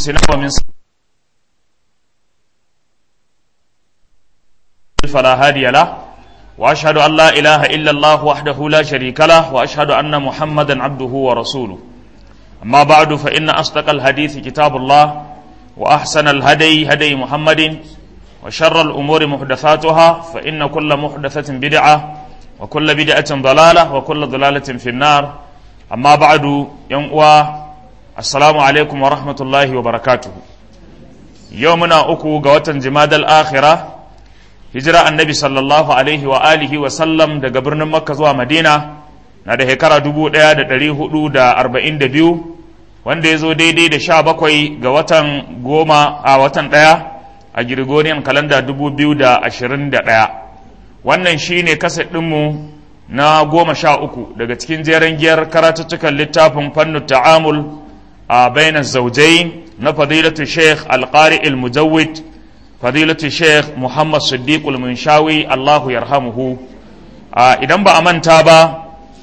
أنفسنا ومن فلا هادي له وأشهد أن لا إله إلا الله وحده لا شريك له وأشهد أن محمدا عبده ورسوله أما بعد فإن أصدق الحديث كتاب الله وأحسن الهدي هدي محمد وشر الأمور محدثاتها فإن كل محدثة بدعة وكل بدعة ضلالة وكل ضلالة في النار أما بعد ينقوى السلام عليكم ورحمة الله وبركاته يومنا أكو قوة جماد الآخرة هجرة النبي صلى الله عليه وآله وسلم دا قبرنا مكة زوا مدينة na da shekara dubu ɗaya da ɗari hudu da arba'in da biyu wanda ya zo daidai da sha bakwai ga watan goma a watan ɗaya a Gregorian kalanda dubu biyu da ashirin da ɗaya wannan shi ne kaset ɗinmu na goma sha uku daga cikin jeren giyar karatuttukan littafin fannin ta'amul a bainar zaujai na fadilatu sheikh alƙari il-mujawid fadilatu sheikh muhammad siddiq al-munshawi allahu yarhamuhu idan ba a manta ba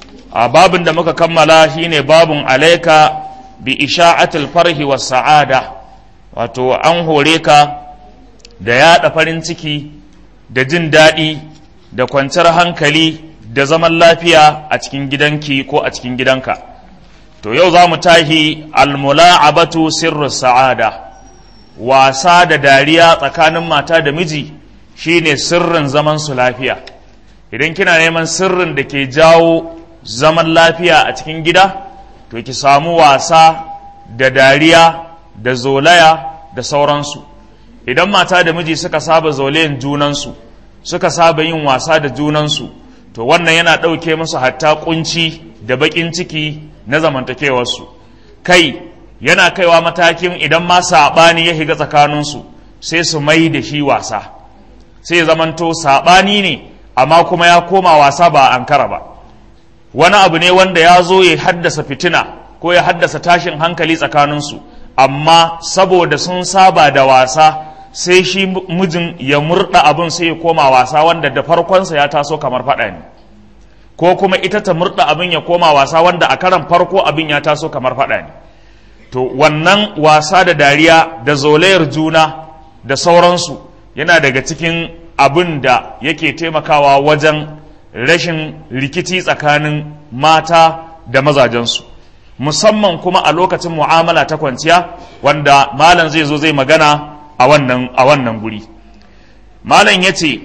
a babin da muka kammala shine babun alaika bi isha'atul farhi was sa'ada wato an hore ka da yaɗa farin ciki da jin daɗi da kwanciyar hankali da zaman lafiya a cikin gidanki ko a cikin gidanka to yau za mu tahi almula'abatu sirru sa'ada wasa da dariya tsakanin mata da miji shine sirrin zaman su lafiya idan kina neman sirrin da ke jawo zaman lafiya a cikin gida to ki samu wasa da dariya da zolaya da sauransu idan mata da miji suka saba zolayen junansu suka saba yin wasa da junansu to wannan yana ɗauke musu hatta kunci da baƙin ciki na zamantakewarsu kai yana kaiwa matakin idan ma saɓani ya shiga tsakaninsu sai su mai da shi wasa sai zamanto saɓani ne amma kuma ya koma wasa ba ankara ba wani abu ne wanda ya zo ya haddasa fitina ko ya haddasa tashin hankali tsakaninsu amma saboda sun saba da wasa sai shi mijin ya murda abin sai ya koma wasa wanda da farkonsa ya taso kamar faɗa ne ko kuma ita ta murda abin ya koma wasa wanda a karan farko abin ya taso kamar faɗa ne to wannan wasa da dariya da zolayar juna da sauransu yana daga cikin abin da yake taimakawa wajen rashin rikici tsakanin mata da mazajensu musamman kuma a lokacin mu'amala ta kwanciya wanda malam zai zo zai magana a wannan a wannan guri malam yace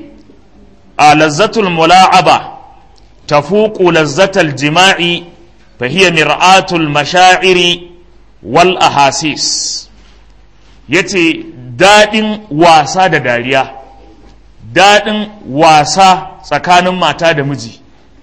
a lazzatul mula'aba tafuqu lazzatal jima'i fa hiya mir'atul mashaa'iri wal ahasis yace dadin wasa da dariya dadin wasa tsakanin mata da miji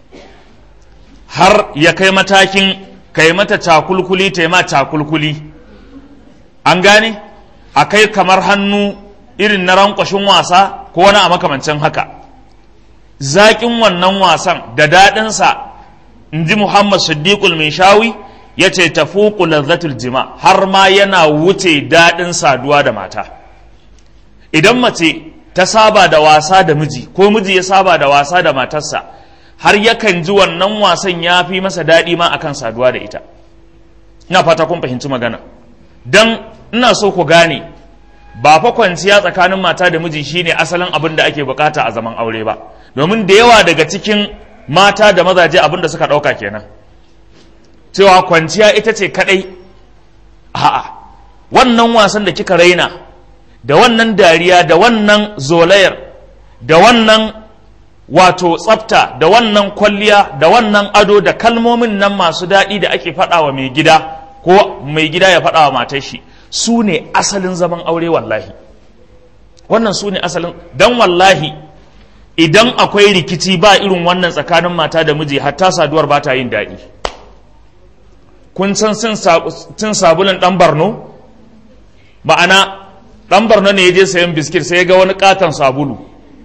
har ya kai matakin kai mata cakulkuli ta ma cakulkuli an gane a kai kamar hannu irin na rankwashin wasa ko wani a makamancin haka zaƙin wannan wasan da daɗinsa in ji muhammad siddiqul mai shawi ya ce tafuku lazzatul jima har ma yana wuce daɗin saduwa da mata idan mace ta saba da wasa da miji ko miji ya saba da wasa da matarsa har yakan ji wannan wasan ya fi masa daɗi ma akan saduwa da ita ina fata kun fahimci magana don ina so ku gane ba fa kwanciya tsakanin mata da miji shine asalin abin da ake bukata a zaman aure ba domin da yawa daga cikin mata da mazaje abin da suka ɗauka kenan cewa kwanciya ita ce kaɗai a'a wannan wasan da kika raina da wannan dariya da wannan zolayar da wannan wato tsafta da wannan kwalliya da wannan ado da kalmomin nan masu daɗi da ake faɗa wa mai gida ko mai gida ya faɗa wa matar shi su ne asalin zaman aure wallahi wannan su ne asalin don wallahi idan akwai rikici ba irin wannan tsakanin mata da miji hatta saduwar ba ta yin daɗi kun san cin sabulun ɗan barno ma'ana ɗan barno ne ya je sayan biskit sai ya ga wani ƙaton sabulu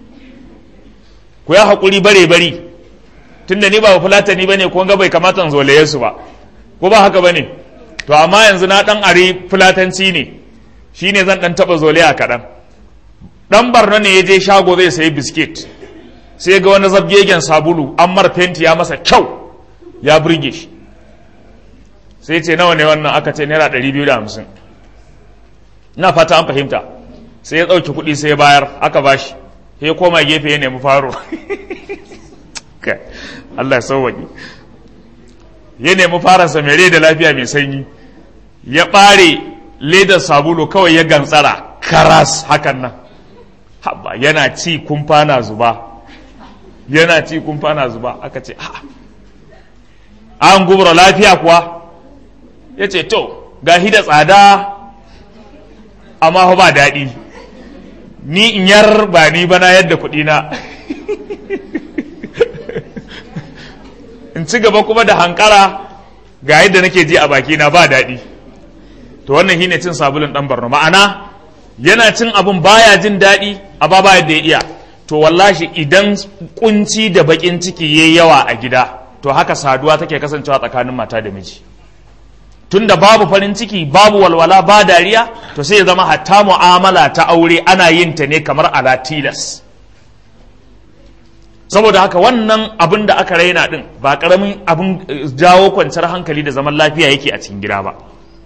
ku ya haƙuri bare bari tunda ni ba fulatani ba ne ko ga bai kamata zolaye su ba ko ba haka ba ne to amma yanzu na ɗan are fulatanci ne shi ne zan ɗan taɓa zolaya kaɗan ɗan barno ne ya je shago zai sayi biskit sai ga wani zabgegen sabulu an mar fenti ya masa kyau ya burge shi sai ce nawa ne wannan aka ce naira ɗari biyu da hamsin ina fata an fahimta sai ya ɗauki kuɗi sai ya bayar aka bashi sai ya koma gefe ya nemi faro Allah ya sauwaƙi ya nemi faransa mai rai da lafiya mai sanyi ya ɓare ledar sabulu kawai ya gantsara karas hakan nan haba yana ci kumfa na zuba yana ci kumfa na zuba aka ce ha an gubra lafiya kuwa ya ce to ga da tsada amma ba daɗi ni in yar ba ni bana yadda kuɗina in ci gaba kuma da hankara ga yadda nake ji a bakina ba daɗi to wannan shine cin sabulun ɗan barno ma'ana yana cin abun baya jin daɗi a ba ba yadda ya iya to wallahi idan kunci da bakin ciki yayi yawa a gida to haka saduwa take kasancewa tsakanin mata da miji tunda babu farin ciki babu walwala ba dariya to sai ya zama hatta mu'amala ta aure ana yin ta ne kamar ala tilas saboda haka wannan abin da aka raina din ba karamin abin jawo kwanciyar hankali da zaman lafiya yake a cikin gida ba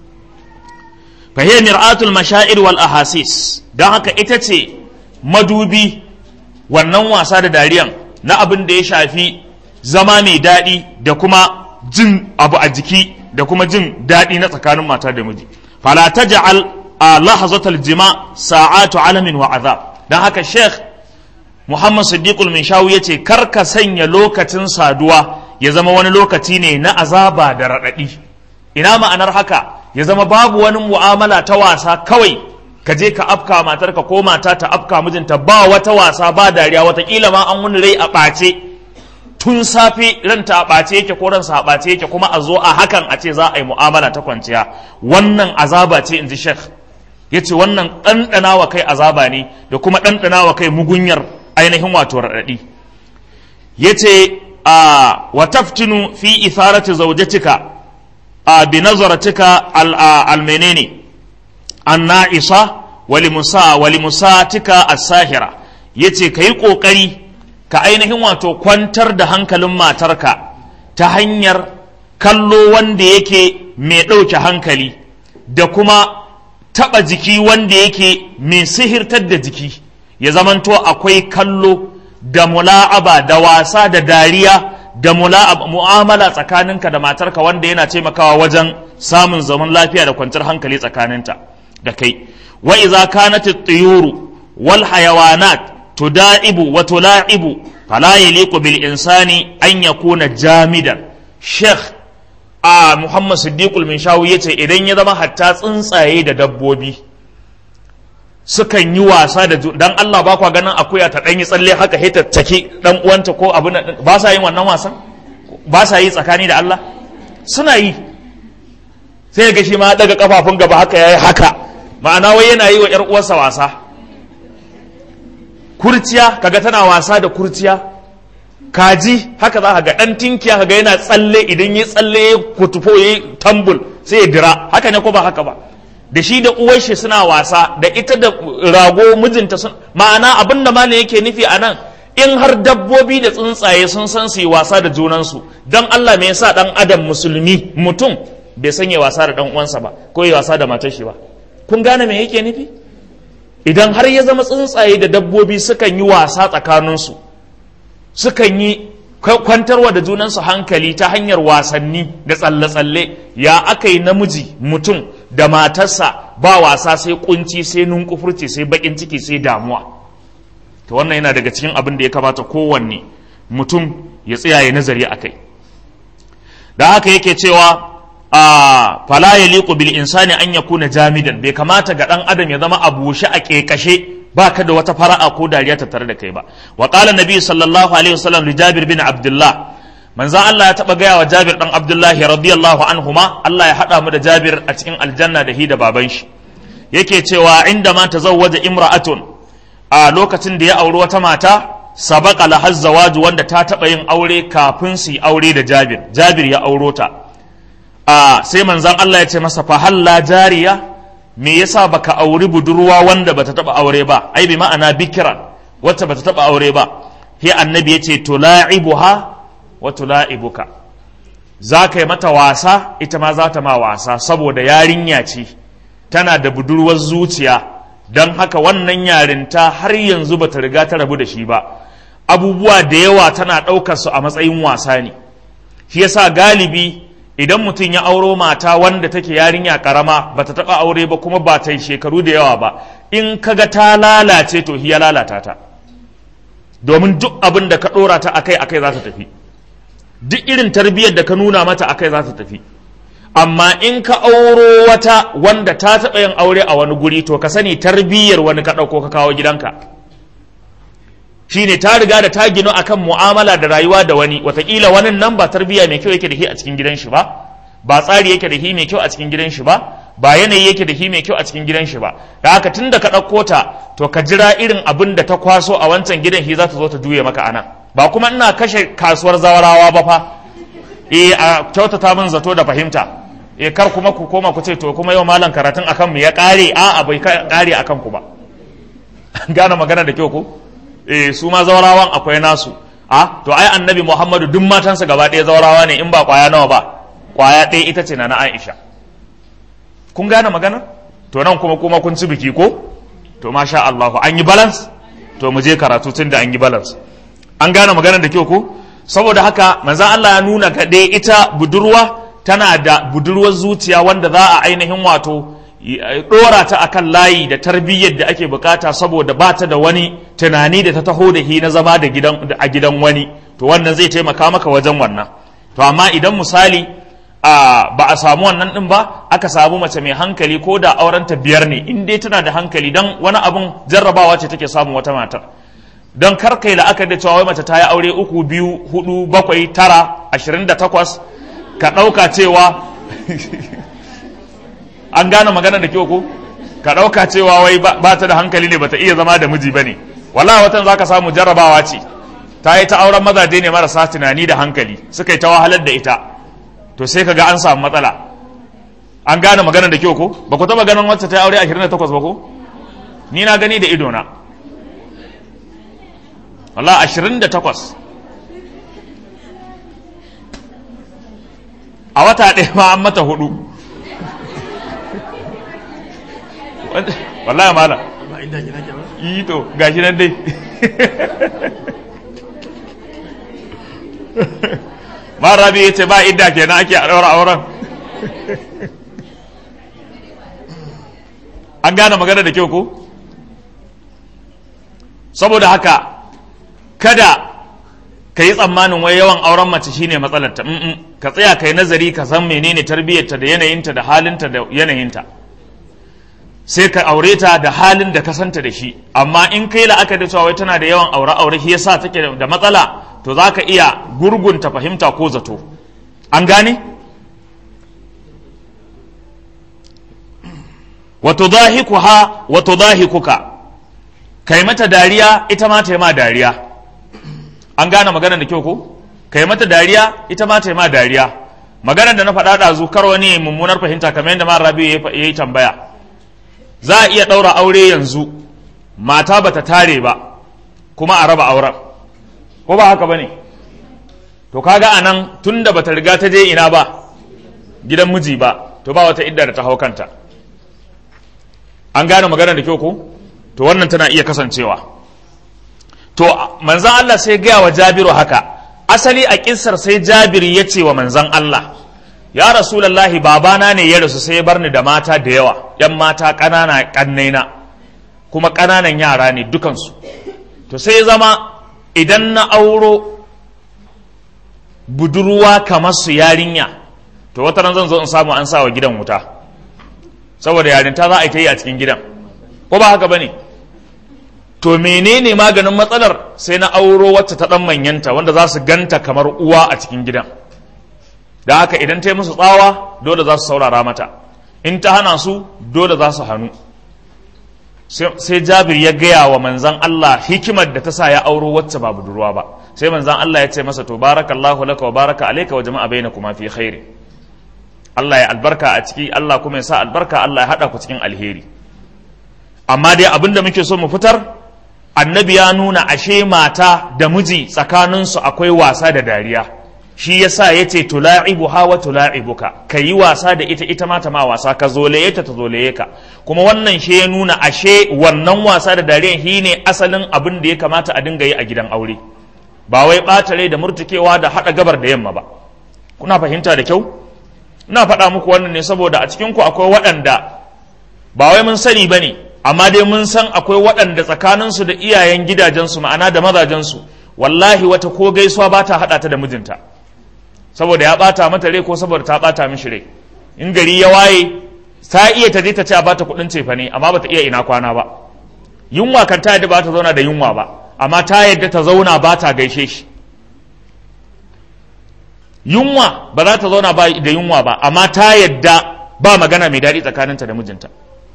fahiyar mir'atul mashair wal ahasis don haka ita ce madubi wannan wasa da dariyan na abin da ya shafi zama mai daɗi da kuma jin abu a jiki da kuma jin daɗi na tsakanin mata da miji fala taj'al a lahazatal jima sa'atu alamin wa azab dan haka sheikh muhammad siddiqul minshawi yace kar ka sanya lokacin saduwa ya zama wani lokaci ne na azaba da raɗaɗi ina ma'anar haka ya zama babu wani mu'amala ta wasa kawai ka je ka afka matarka ko mata ta afka mijinta ba wata wasa ba dariya watakila ma an wani rai a ɓace tun safe ranta a ɓace yake ko ransa a ɓace yake kuma a zo a hakan a ce za a yi mu'amala ta kwanciya wannan azaba ce in ji shek ya ce wannan ɗanɗana wa kai azaba ne da kuma ɗanɗana wa kai mugunyar ainihin wato raɗaɗi ya ce a wa taftinu fi itharati zawjatika a bi nazaratika al menene anna'isa walimusa walimusatika as-sahira yace kai kokari ka ainihin wato kwantar da hankalin matarka ta hanyar kallo wanda yake mai ɗauke hankali da kuma taɓa jiki wanda yake mai sihirtar da jiki ya zamanto akwai kallo da mula'aba da wasa da dariya da mu'amala tsakaninka da matarka wanda yana taimakawa wajen samun zaman lafiya da kwanciyar hankali tsakaninta da kai wa iza kanat at-tuyuru wal hayawanat tudaibu wa tulaibu fala yaliqu bil insani an yakuna jamidan sheikh a muhammad siddiqul minshawi yace idan ya zama hatta tsuntsaye da dabbobi sukan yi wasa da dan Allah ba kwa ganin akuya ta dan yi tsalle haka hita take dan uwanta ko abin ba sa yin wannan wasan ba sa yi tsakani da Allah suna yi sai ga shi ma daga kafafun gaba haka yayi haka ma'ana wai yana yi wa ‘yar uwarsa wasa kurciya kaga tana wasa da kurciya kaji haka za ka ga ɗan tinkiya kaga yana tsalle idan ya tsalle ya kutufo ya tambul sai ya dira haka ne ko ba haka ba da shi da uwar shi suna wasa da ita da rago mijinta sun ma'ana abin da malam yake nufi a nan in har dabbobi da tsuntsaye sun san su yi wasa da junansu don Allah me yasa dan adam musulmi mutum bai sanya wasa da dan uwansa ba ko yi wasa da matar shi ba kun gane me yake nufi idan har ya zama tsuntsaye da dabbobi sukan yi wasa tsakaninsu sukan yi kwantarwa da junansu hankali ta hanyar wasanni da tsalle-tsalle ya aka yi namiji mutum da matarsa ba wasa sai kunci sai nunkufurci sai bakin ciki sai damuwa to wannan yana daga cikin abin da ya kamata kowanne mutum ya tsaya ya nazari a kai da haka yake cewa a fala ya liku bil insani an ya kuna jamidan bai kamata ga dan adam ya zama a bushe a kekashe ba ka da wata fara'a ko dariya ta tare da kai ba wa qala nabi sallallahu alaihi wasallam li jabir bin abdullah manzo Allah ya taba gaya wa jabir dan abdullahi radiyallahu anhuma Allah ya hada mu da jabir a cikin aljanna da hi da baban shi yake cewa inda ma tazawwaja imra'atun a lokacin da ya auri wata mata sabaka lahaz zawaju wanda ta taba yin aure kafin su yi aure da jabir jabir ya auro ta a sai manzan Allah ya ce masa fa halla jariya me yasa baka auri budurwa wanda bata taba aure ba ai bi ma'ana bikira wacce bata taba aure ba sai annabi ya ce tula'ibuha wa tula'ibuka za ka yi mata wasa ita ma za ta ma wasa saboda yarinya ce tana da budurwar zuciya don haka wannan yarinta har yanzu bata riga ta rabu da shi ba abubuwa da yawa tana ɗaukar su a matsayin wasa ne shi yasa galibi idan mutum ya auro mata wanda take yarinya karama bata taɓa aure ba kuma ba ta yi shekaru da yawa ba in kaga ta lalace to ya lalata ta domin duk abin da ka ɗora ta akai akai za ta tafi duk irin tarbiyyar da ka nuna mata akai za ta tafi amma in ka auro wata wanda ta taɓa yin aure a wani guri to ka sani tarbiyyar wani ka ɗauko ka kawo gidanka shine ta riga da ta ginu akan mu'amala da rayuwa da wani watakila wani nan ba tarbiyya mai kyau yake da shi a cikin gidan shi ba ba tsari yake da shi mai kyau a cikin gidan shi ba ba yanayi yake da shi mai kyau a cikin gidan shi ba da haka tun da ka ɗauko ta to ka jira irin abin da ta kwaso a wancan gidan shi za ta zo ta juye maka anan ba kuma ina kashe kasuwar zawarawa ba fa eh a kyautata min zato da fahimta eh kar kuma ku koma ku ce to kuma yau malam karatun akan mu ya kare a a bai kare akan ku ba gane magana da kyau ko eh su ma zawarawan akwai nasu a to ai annabi Muhammadu duk matansa gaba ɗaya zawarawa ne in ba kwaya nawa ba kwaya ɗaya ita ce na na Aisha kun gane magana to nan kuma kuma kun ci biki ko to masha Allah an yi balance to mu je karatu tun da an yi balance an gane magana da kyau ko saboda haka manzan Allah ya nuna ga dai ita budurwa tana da budurwar zuciya wanda za a ainihin wato dora ta akan layi da tarbiyyar da ake bukata saboda ba ta da wani tunani da ta taho da hi na zama da gidan a gidan wani to wannan zai taimaka maka wajen wannan to amma idan misali ba a samu wannan din ba aka samu mace mai hankali ko da aurenta biyar ne in dai tana da hankali dan wani abun jarrabawa ce take samun wata matar don kar kai la'akari da cewa wai mace ta yi aure uku biyu hudu bakwai tara ashirin da takwas ka ɗauka cewa an gane magana da kyau ko ka ɗauka cewa wai ba ta da hankali ne bata iya zama da miji ba ne wala watan za ka samu jarrabawa ce ta yi ta auren mazaje ne marasa tunani da hankali suka yi ta wahalar da ita to sai ka ga an samu matsala an gane magana da kyau ko ba ku taɓa ganin wacce ta yi aure ashirin da takwas ba ko ni na gani da idona wala ashirin da takwas a wata ɗaya ma an mata hudu wallahi mala yi to gashi nan dai ma rabi ya ce ba idda kenan ake a ɗaura auren an gane magana da kyau ko saboda haka kada ka yi tsammanin wai yawan auren mace shine matsalarta ka tsaya ka yi nazari ka san menene tarbiyyarta da yanayinta da halinta da yanayinta sai ka aure ta da halin da ka santa da shi amma in kai la'akari da cewa wai tana da yawan aure aure shi yasa take da matsala to za ka iya gurgunta fahimta ko zato an gane wato zahikuha wato zahikuka kai mata dariya ita ma ta yi ma dariya an gane maganar da kyau ko kai mata dariya ita ma ta yi ma dariya maganar da na faɗa ɗazu kar wani mummunar fahimta kamar yadda mara rabi ya yi tambaya za a iya ɗaura aure yanzu mata bata tare ba kuma a raba auren ko ba haka bane to kaga anan tunda bata riga ta je ina ba gidan miji ba to ba wata idda da ta hau kanta an gane maganar da kyau ko to wannan tana iya kasancewa to manzan Allah sai gaya wa Jabiru haka asali a kissar sai Jabir ya ce wa manzan Allah ya rasulallahi babana ne ya rasu sai ya bar ni da mata da yawa yan mata ƙanana ƙannaina kuma ƙananan yara ne dukansu to sai zama idan na auro budurwa kamar su yarinya to wata ran zan zo in samu an sa wa gidan wuta saboda yarinta za a yi ta yi a cikin gidan ko ba haka bane to menene maganin matsalar sai na auro wacce ta dan manyanta wanda za su ganta kamar uwa a cikin gidan da haka idan ta yi musu tsawa dole za su saurara mata in ta hana su dole za su hannu sai jabir ya gaya wa manzan Allah hikimar da ta sa ya auro wacce ba budurwa ba sai manzan Allah ya ce masa to barakallahu laka wa baraka alayka wa jama'a bainakuma fi khairi Allah ya albarka a ciki Allah kuma ya sa albarka Allah ya hada ku cikin alheri amma dai abin da muke so mu fitar annabi ya nuna ashe mata da miji tsakaninsu akwai wasa da dariya shi yasa yace tula'ibuha wa tula'ibuka ka yi wasa da ita ita ma ta ma wasa ka zolaye ta ta zolaye ka kuma wannan shi ya nuna ashe wannan wasa da dariyan shi ne asalin abin da ya kamata a dinga yi a gidan aure ba wai ɓata rai da murtukewa da haɗa gabar da yamma ba kuna fahimta da kyau ina faɗa muku wannan ne saboda a cikin ku akwai waɗanda ba wai mun sani ba ne amma dai mun san akwai waɗanda tsakaninsu da iyayen gidajensu ma'ana da mazajensu wallahi wata ko gaisuwa ba ta haɗa ta da mijinta saboda ya ɓata mata rai ko saboda ta ɓata mishi rai in gari ya waye ta iya ta je ta ce a bata kuɗin cefa ne amma bata iya ina kwana ba yunwa kan ta yadda ba ta zauna da yunwa ba amma ta yadda ta zauna ba ta gaishe shi yunwa ba za ta zauna ba da yunwa ba amma ta yadda ba magana mai daɗi tsakaninta da mijinta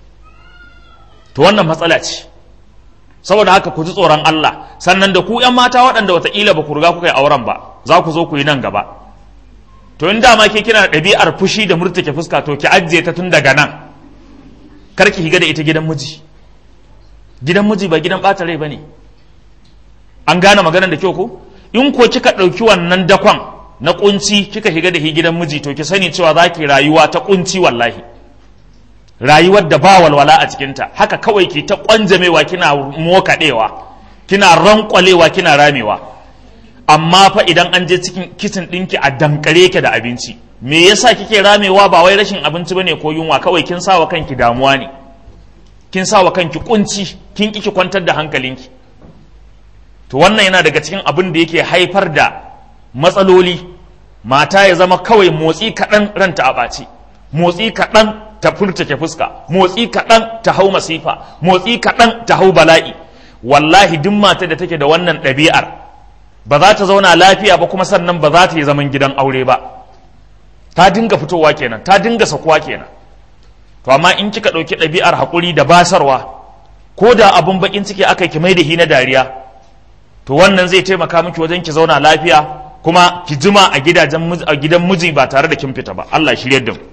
to wannan matsala ce saboda haka ku ji tsoron Allah sannan da ku ‘yan mata waɗanda wataƙila ba ku riga kuka yi auren ba za ku zo ku yi nan gaba to in dama ke kina da ɗabi'ar fushi da murtuke fuska to ki ajiye ta tun daga nan kar ki higa da ita gidan miji gidan miji ba gidan ɓata rai ba ne an gane maganar da kyau ko in ko kika ɗauki wannan dakon na kunci kika higa da shi gidan miji to ki sani cewa za ki rayuwa ta kunci wallahi rayuwar da ba walwala a cikinta haka kawai ki ta kwanjamewa kina mokaɗewa kina rankwalewa kina ramewa amma fa idan an je cikin kicin ɗinki a dankare ki da abinci me yasa kike ramewa ba wai rashin abinci bane ko yunwa kawai kin sawa kanki damuwa ne kin sawa kanki kunci kin kiki kwantar da hankalinki to wannan yana daga cikin abin da yake haifar da matsaloli mata ya zama kawai motsi kaɗan ranta a ɓaci motsi kaɗan ta furtake fuska motsi kaɗan ta hau masifa motsi kaɗan ta hau bala'i wallahi duk mata da take da wannan ɗabi'ar ba za ta zauna lafiya ba kuma sannan ba za ta yi zaman gidan aure ba ta dinga fitowa kenan ta dinga sakuwa kenan to amma in kika ɗauki ɗabi'ar haƙuri da basarwa ko da abun baƙin ciki aka ki mai da hi na dariya to wannan zai taimaka miki wajen ki zauna lafiya kuma ki jima a gidajen a gidan miji ba tare da kin fita ba Allah shiryar da mu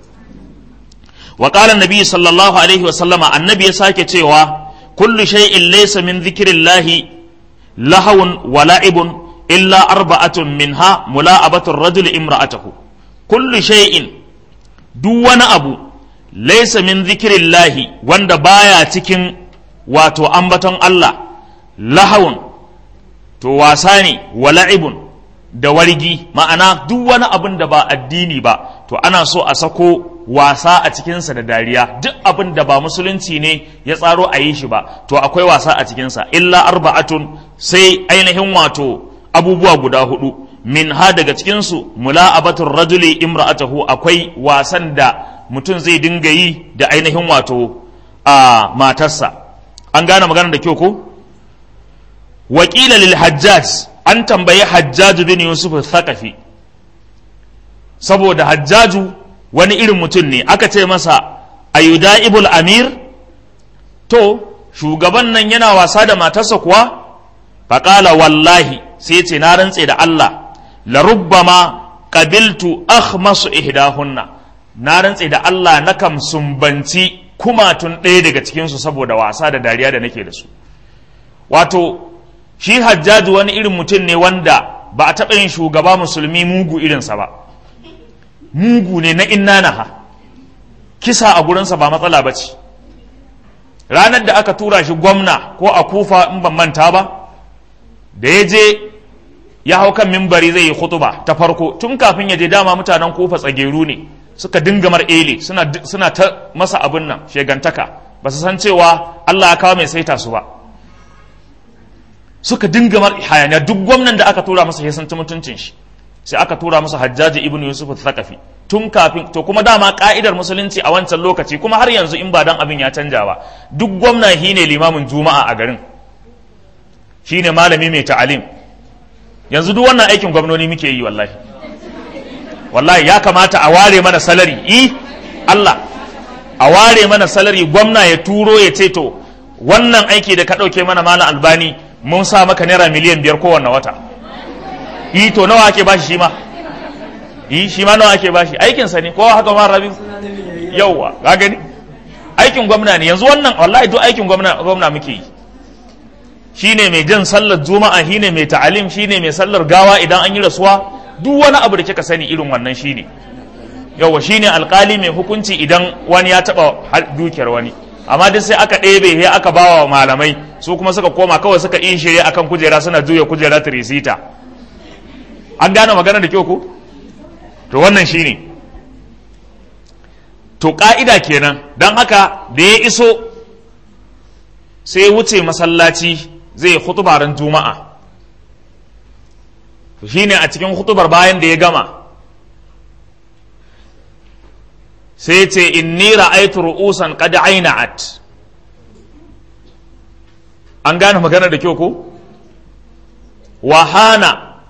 wa qala annabi sallallahu alaihi wa sallama annabi ya sake cewa kullu shay'in laysa min dhikrillahi lahawun wa la'ibun illa arba'atun minha mula'abatu ar-rajul imra'atahu kullu shay'in duk wani abu laysa min dhikrillahi wanda baya cikin wato ambaton Allah lahawun to wasa ne wa la'ibun da wargi ma'ana duk wani abin da ba addini ba to ana so a sako wasa a cikinsa da dariya duk abin da ba musulunci ne ya tsaro a yi shi ba to akwai wasa a cikinsa illa arba'atun sai ainihin wato abubuwa guda hudu min ha daga cikinsu mula'abatul rajuli imra'atahu akwai wasan da mutum zai dinga yi da ainihin wato a matarsa an gane maganar da kyau ko wakila lil hajjaj an tambayi hajjaju bin yusuf thaqafi saboda hajjaju wani irin mutum ne aka ce masa ayuda ibul amir to shugaban nan yana wasa da matarsa kuwa faƙala wallahi sai ce na rantse da Allah la rubbama qabiltu akhmasu ihdahunna na rantse da Allah na kam sumbanci kumatun ɗaya daga cikinsu saboda wasa da dariya da nake da su wato shi hajjaju wani irin mutum ne wanda ba a taɓa yin shugaba musulmi mugu irinsa ba mugu ne na inna naha kisa a gurinsa ba matsala ba ce ranar da aka tura shi gwamna ko a kufa in ban manta ba da ya je ya hau kan mimbari zai yi khutuba ta farko tun kafin ya je dama mutanen kufa tsageru ne suka dinga mar ele suna ta masa abin nan shegantaka ba su san cewa Allah ya kawo mai saita su ba suka dinga mar hayaniya duk gwamnan da aka tura masa ya san mutuncin shi sai aka tura masa hajjaji ibnu yusuf thaqafi tun kafin to kuma dama ka'idar musulunci a wancan lokaci kuma har yanzu in ba dan abin ya canja ba duk gwamna shine limamin juma'a a garin shine malami mai ta'alim yanzu duk wannan aikin gwamnoni muke yi wallahi wallahi ya kamata a ware mana salari i Allah a ware mana salari gwamna ya turo ya ce to wannan aiki da ka ɗauke mana malam albani mun sa maka naira miliyan biyar kowanne wata yi to nawa ake bashi shi ma yi shi ma nawa ake bashi aikinsa ne kowa haka ma rabin yauwa ga gani aikin gwamna ne yanzu wannan wallahi duk aikin gwamna gwamna muke yi shine mai jan sallar juma'a shine mai ta'alim shine mai sallar gawa idan an yi rasuwa duk wani abu da kika sani irin wannan shine yawa shine alkali mai hukunci idan wani ya taba dukiyar wani amma duk sai aka ɗebe sai aka bawa malamai su kuma suka koma kawai suka yi shirye akan kujera suna juya kujera tirisita an gane magana da kyau ko to wannan shine to ka'ida kenan don haka da ya iso sai ya wuce masallaci zai hutuba ran juma'a shine a cikin hutubar bayan da ya gama sai ce inni ra'aitu ru'usan qad aina'at an gane magana da kyau ko wahana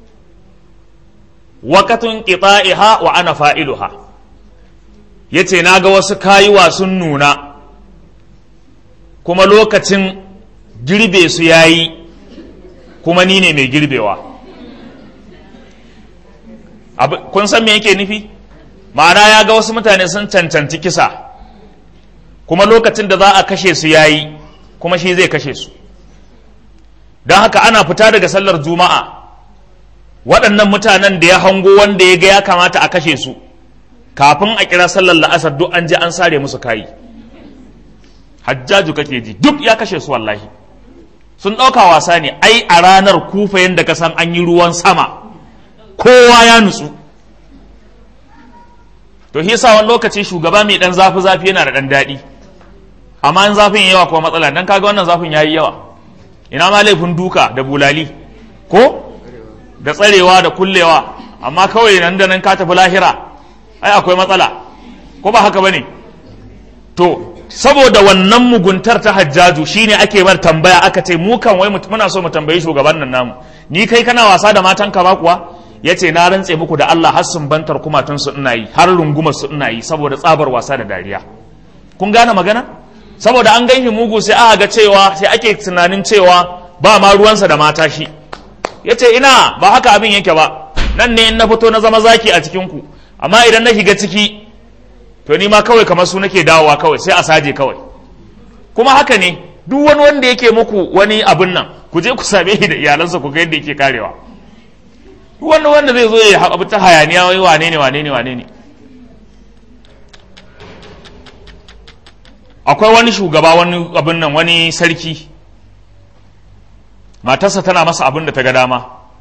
waqatun qita'iha wa ana fa'iluha yace naga wasu kayuwa sun nuna kuma lokacin girbe su yayi kuma ni ne mai girbewa kun san me yake nufi ma'ana ya ga wasu mutane sun cancanci kisa kuma lokacin da za a kashe su yayi kuma shi zai kashe su don haka ana fita daga sallar juma'a waɗannan mutanen da ya hango wanda ya ga ya kamata a kashe su kafin a kira sallar la'asar duk an je an sare musu kayi hajjaju kake ji duk ya kashe su wallahi sun ɗauka wasa ne ai a ranar kufa yadda ka san an yi ruwan sama kowa ya nutsu to shi yasa wani lokaci shugaba mai dan zafi zafi yana da dan daɗi amma in zafin yawa kuma matsala dan kaga wannan zafin yayi yawa ina ma laifin duka da bulali ko da tsarewa da kullewa amma kawai nan da nan ka tafi lahira ai akwai matsala ko ba haka bane to saboda wannan muguntar ta hajjaju shine ake bar tambaya aka ce mu kan wai muna so mu tambayi shugaban nan namu ni kai kana wasa da matanka ba kuwa ya ce na rantse muku da Allah har sun bantar kumatun su ina yi har rungumar su ina yi saboda tsabar wasa da dariya kun gane magana saboda an ganshi mugu sai aka ga cewa sai ake tunanin cewa ba ma ruwansa da mata shi ya ce ina ba haka abin yake ba nan ne in na fito na zama zaki a cikin ku amma idan na shiga ciki to ni ma kawai kamar su nake dawowa kawai sai a saje kawai kuma haka ne duk wani wanda yake muku wani abin nan ku je ku same shi da iyalansa ku ga yadda yake karewa wanda wanda zai zo ya abu ta hayaniya wai wane ne wane ne wane ne akwai wani shugaba wani abin nan wani sarki matarsa tana masa abin da ta ga dama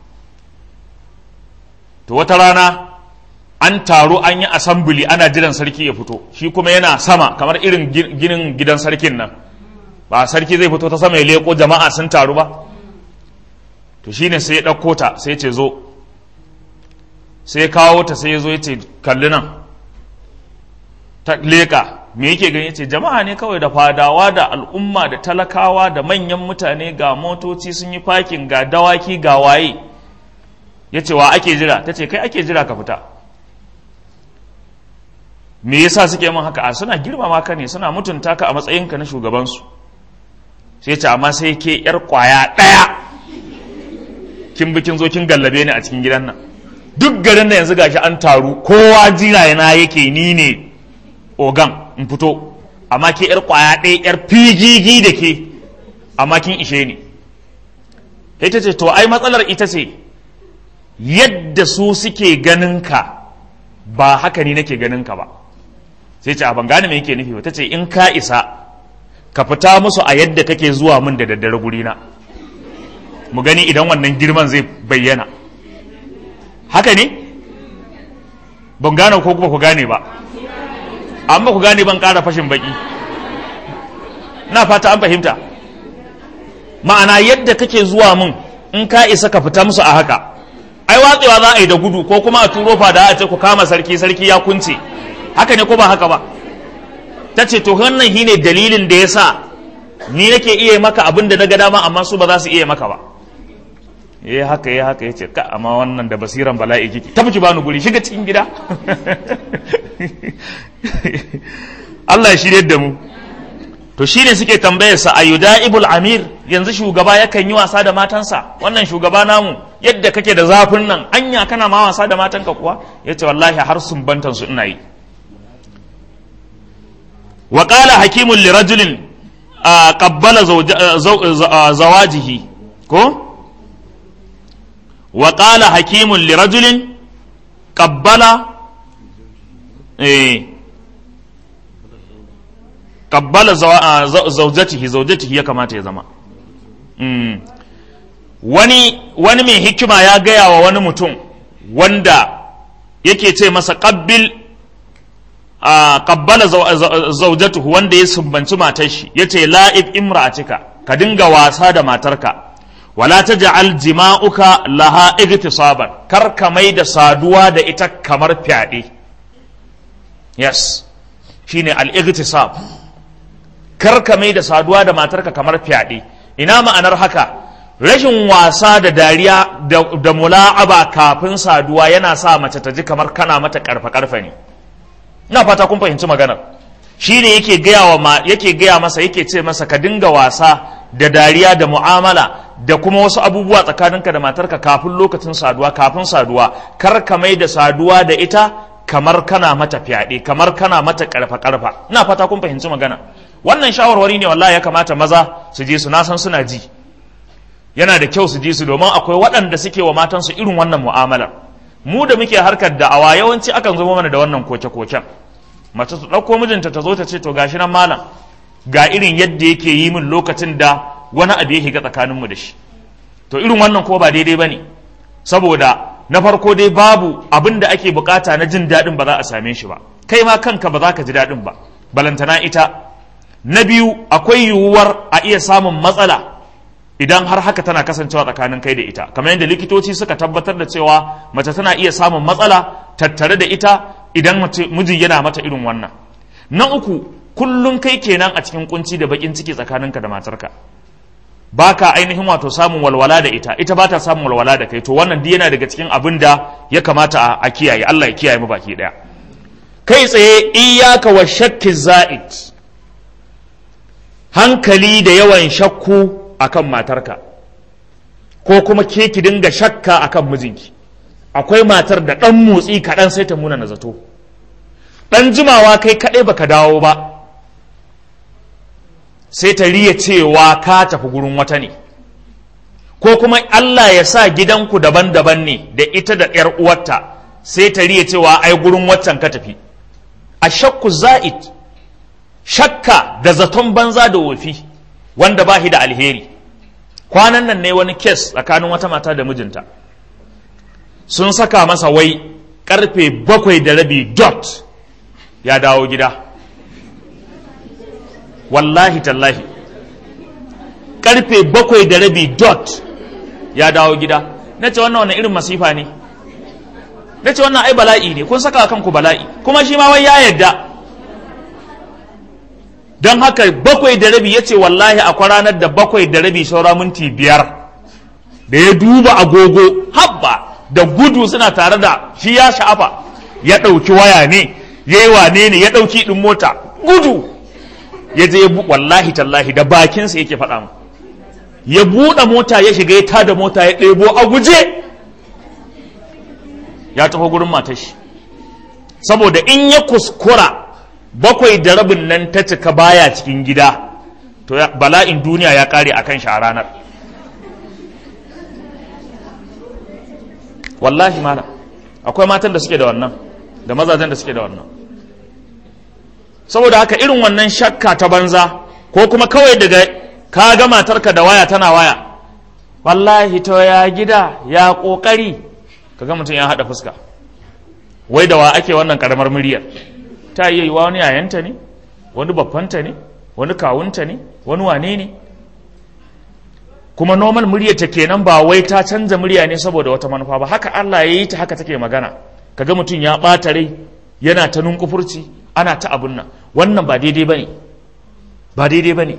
to wata rana an taru an yi asambili ana jiran sarki ya fito shi kuma yana sama kamar irin ginin gidan sarkin nan ba sarki zai fito ta sama ya leko jama'a sun taru ba to shine sai ya ɗauko ta sai ce zo sai ya kawo ta sai ya zo ya ce kalli nan ta leka me yake gani ce jama'a ne kawai da fadawa da al'umma da talakawa da manyan mutane ga motoci sun yi fakin ga dawaki ga waye ya ce wa ake jira ta ce kai ake jira ka fita me yasa suke min haka a suna girmama ka ne suna mutunta ka a matsayinka na shugabansu sai ce amma sai ke yar kwaya ɗaya kin bi kin zo kin gallabe ni a cikin gidan nan duk garin da yanzu gashi an taru kowa jira yana yake ni ne ogan in fito amma ke yar kwaya ɗaya yar figigi da ke amma kin ishe ni ita ce to ai matsalar ita ce yadda su suke ganin ka ba haka ni nake ganin ka ba sai ce a ban gane me yake nufi ba ta ce in ka isa ka fita musu a yadda kake zuwa min da daddare gurina mu gani idan wannan girman zai bayyana haka ne ban gane ko kuma ku gane ba amma ku gane ban ƙara fashin baki na fata an fahimta ma'ana yadda kake zuwa min in ka isa ka fita musu a haka ai watsewa za a yi da gudu ko kuma a turo fada a ce ku kama sarki sarki ya kunce haka ne ko ba haka ba ta ce to wannan shine dalilin da ya sa ni nake iya maka abin da na ga dama amma su ba za su iya maka ba eh haka ya haka ya ce ka amma wannan da basiran bala'i kike ta ki bani guri shiga cikin gida Allah ya shirye da mu to shine suke tambayar sa ayudaibul amir yanzu shugaba yakan yi wasa da matansa wannan shugaba namu yadda kake da zafin nan anya kana ma wasa da matanka kuwa yace wallahi har sun bantan su ina yi wa qala hakimun li rajulin qabbala zawajihi ko wa qala hakimun li rajulin qabbala eh qabbala zawjatihi zawjatihi ya kamata ya zama mm. wani wani mai hikima ya gaya wa wani mutum wanda yake ce masa qabbil qabbala zawjatuhu wanda ya sumbanci matar shi yace la'ib imra'atika ka dinga wasa da matarka wala taj'al jima'uka laha igtisaban kar ka mai da saduwa da ita kamar fyaɗe yes shine al-igtisab kar ka mai da saduwa da matarka kamar fyaɗe ina ma'anar haka rashin wasa da dariya da mula'aba kafin saduwa yana sa mace ta ji kamar kana mata karfa karfa ne ina fata kun fahimci maganar shi ne yake gaya wa yake gaya masa yake ce masa ka dinga wasa da dariya da mu'amala da kuma wasu abubuwa tsakaninka da matarka kafin lokacin saduwa kafin saduwa kar ka mai da saduwa da ita kamar kana mata fyaɗe kamar kana mata karfa karfa ina fata kun fahimci magana wannan shawarwari ne wallahi ya kamata maza su je su na san suna ji yana da kyau su ji su domin akwai waɗanda suke wa matansu irin wannan mu'amalar mu da muke harkar da'awa yawanci akan zo mana da wannan koke-koken mace su ɗauko mijinta ta zo ta ce to gashi nan malam ga irin yadda yake yi min lokacin da wani abu ya shiga tsakaninmu da shi to irin wannan ko ba daidai ba ne saboda na farko dai babu abin da ake bukata na jin daɗin ba za a same shi ba kai ma kanka ba za ka ji daɗin ba balantana ita na biyu akwai yiwuwar a iya samun matsala idan har haka tana kasancewa tsakanin kai da ita kamar yadda likitoci suka tabbatar da cewa mace tana iya samun matsala tattare da ita idan miji yana mata irin wannan na uku kullum kai kenan a cikin kunci da bakin ciki tsakaninka da matarka baka ainihin wato samun walwala da ita ita ba ta samun walwala da kai to wannan duk yana daga cikin abin da ya kamata a kiyaye Allah ya kiyaye mu baki daya kai tsaye iyyaka wa shakki za'id hankali da yawan shakku akan matarka ko kuma ke ki dinga shakka akan mijinki akwai matar da ɗan motsi kaɗan sai ta muna na zato ɗan jimawa kai kaɗai baka dawo ba sai ta riya cewa ka tafi gurin wata ne ko kuma Allah ya sa gidanku daban-daban ne da ita da ‘yar uwarta sai ta riya cewa ai gurin waccan ka tafi a shakku za'id shakka da zaton banza da wofi wanda ba shi da alheri kwanan nan ne wani kes tsakanin wata mata da mijinta sun saka masa wai karfe bakwai da rabi dot ya dawo gida wallahi tallahi karfe bakwai da rabi dot ya dawo gida na ce wannan wani irin masifa ne na ce wannan ai bala'i ne kun saka kanku bala'i kuma shi ma wai ya yarda don haka bakwai da rabi ya ce wallahi akwai ranar da bakwai da rabi saura minti biyar da ya duba agogo habba da gudu suna tare da shi ya sha'afa ya ɗauki waya ne ya yi wane ne ya ɗauki ɗin mota gudu ya je ya wallahi tallahi da bakinsa yake faɗa mu ya buɗe mota ya shiga ya tada mota ya ɗebo a guje ya taho gurin matashi saboda in ya kuskura bakwai da rabin nan ta cika baya cikin gida to bala'in duniya ya kare a kan shi a ranar wallahi mana akwai matan da suke da wannan da mazajen da suke da wannan saboda haka irin wannan shakka ta banza ko kuma kawai daga ka ga matarka da waya tana waya wallahi to ya gida ya kokari kaga mutum ya haɗa fuska wai da wa ake wannan karamar muryar ta iya yiwa wani yayanta ne wani babbanta ne wani kawunta ne wani wane ne kuma normal muryarta kenan ba wai ta canza murya ne saboda wata manufa ba haka Allah ya yi ta haka take magana kaga mutum ya ɓata rai yana ta nunkufurci ana ta abun nan wannan ba daidai bane ba daidai bane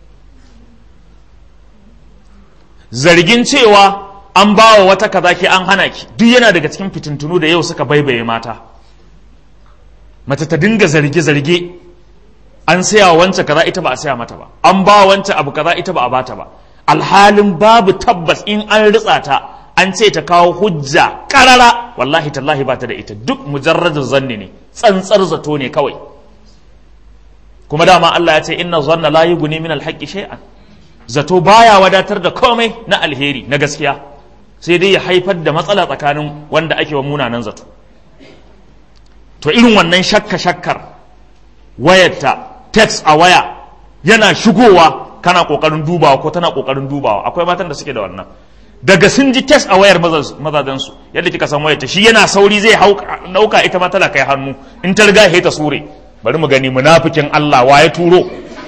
zargin cewa an bawa wata kaza ki an hana ki duk yana daga cikin fitintunu da yau suka baibaye mata mace ta dinga zarge-zarge an saya wancan kaza ita ba a saya mata ba an ba wancan abu kaza ita ba a bata ba alhalin babu tabbas in an ritsa ta an ce ta kawo hujja karara wallahi tallahi ba ta da ita duk mujarradin zanni ne tsantsar zato ne kawai kuma dama Allah ya ce inna zanna la yughni min alhaqqi shay'an zato baya wadatar da komai na alheri na gaskiya sai dai ya haifar da matsala tsakanin wanda ake wa munanan zato to irin wannan shakka shakkar wayarta text a waya yana shigowa kana kokarin dubawa ko tana kokarin dubawa akwai matan da suke da wannan daga sun ji text a wayar mazajensu yadda kika san wayarta shi yana sauri zai dauka ita ma tana kai hannu in ta riga ta sure bari mu gani munafikin Allah wa ya turo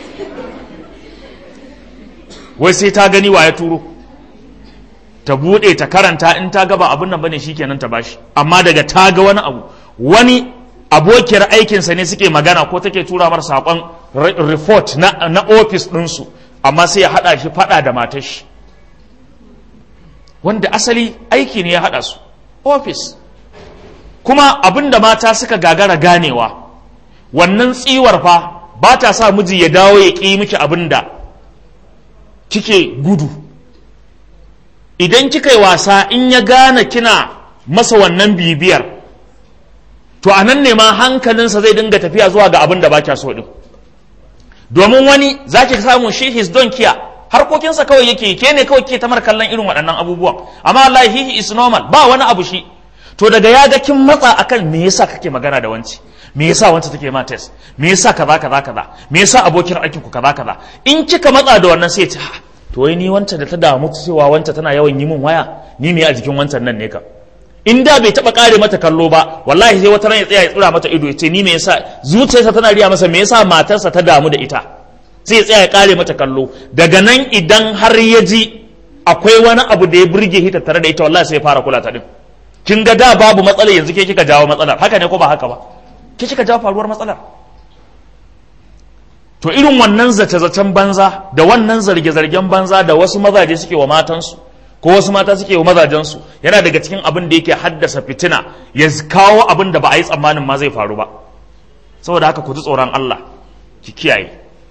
wai sai ta gani wa ya turo ta bude ta karanta in ta gaba abin nan bane shikenan ta bashi amma daga ta ga wani abu wani abokiyar aikinsa ne suke magana ko take tura mar saƙon report na, na ofis ɗinsu amma sai ya haɗa shi faɗa da matar shi wanda asali aiki ne ya haɗa su ofis kuma abin da mata suka gagara ganewa wannan tsiwar fa ba ta sa miji ya dawo ya ƙi miki abin da kike gudu idan kika yi wasa in ya gane kina masa wannan bibiyar to a nan ne ma hankalinsa zai dinga tafiya zuwa ga abin da ba kya so din domin wani za ki samu shi his don kiya harkokinsa kawai yake ke ne kawai ke tamar kallon irin waɗannan abubuwan amma Allah he is normal ba wani abu shi to daga ya ga kin matsa akan me yasa kake magana da wanci me yasa wanta take ma test me yasa kaza kaza kaza me yasa abokin aikin ku kaza kaza in kika matsa da wannan sai ya ce to wai ni wancan da ta damu cewa wancan tana yawan yi min waya ni me a jikin wancan nan ne ka in da bai taba kare mata kallo ba wallahi sai wata ran ya tsaya ya tsira mata ido ya ce ni me yasa zuciyarsa tana riya masa me yasa matarsa ta damu da ita sai ya tsaya ya kare mata kallo daga nan idan har ya ji akwai wani abu da ya burge shi tare da ita wallahi sai ya fara kula ta din kin ga da babu matsala yanzu ke kika jawo matsalar haka ne ko ba haka ba ke kika jawo faruwar matsalar to irin wannan zace-zacen banza da wannan zarge-zargen banza da wasu mazaje suke wa matansu ko wasu mata suke wa mazajensu yana daga cikin abin da yake haddasa fitina ya kawo abin da ba a yi tsammanin ma zai faru ba saboda haka ku ji tsoron Allah ki kiyaye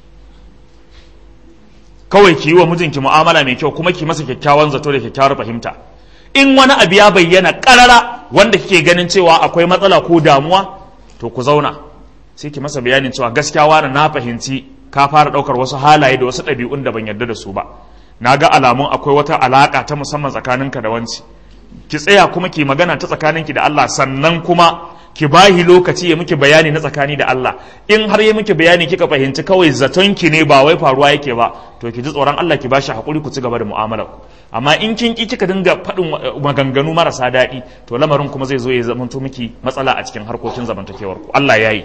kawai ki yi wa mijinki mu'amala mai kyau kuma ki masa kyakkyawan zato da kyakkyawar fahimta in wani abu ya bayyana karara wanda kike ganin cewa akwai matsala ko damuwa to ku zauna sai ki masa bayanin cewa gaskiya wani na fahimci ka fara ɗaukar wasu halaye da wasu ɗabi'un da ban yarda da su ba na ga alamun akwai wata alaƙa ta musamman tsakaninka da wanci ki tsaya kuma ki magana ta tsakaninki da Allah sannan kuma ki bahi lokaci ya miki bayani na tsakani da Allah in har ya miki bayani kika fahimci kawai zaton ki ne ba wai faruwa yake ba to ki ji tsoron Allah ki bashi hakuri ku ci gaba da mu'amalar ku amma in kin ki kika dinga faɗin maganganu marasa daɗi to lamarin kuma zai zo ya zamanto miki matsala a cikin harkokin zamantakewar ku Allah yayi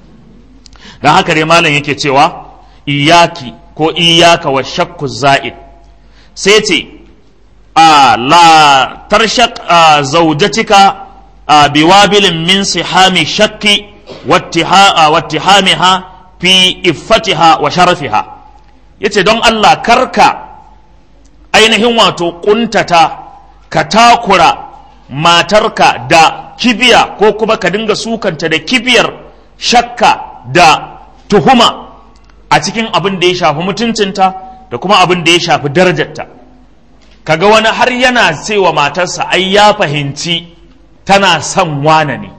dan haka dai malam yake cewa iyaki ko iyaka wa shakku za'id sai ce a la tarshak zaujatika biwabilin min sihami shakki wattihamiha fi iffatiha wa sharafiha yace don Allah karka ainihin wato kuntata ka takura matarka da kibiya ko kuma ka dinga sukanta da kibiyar shakka da tuhuma a cikin abin da ya shafi mutuncinta da kuma abin da ya shafi darajarta kaga wani har yana cewa matarsa ai ya fahimci tana son wane ne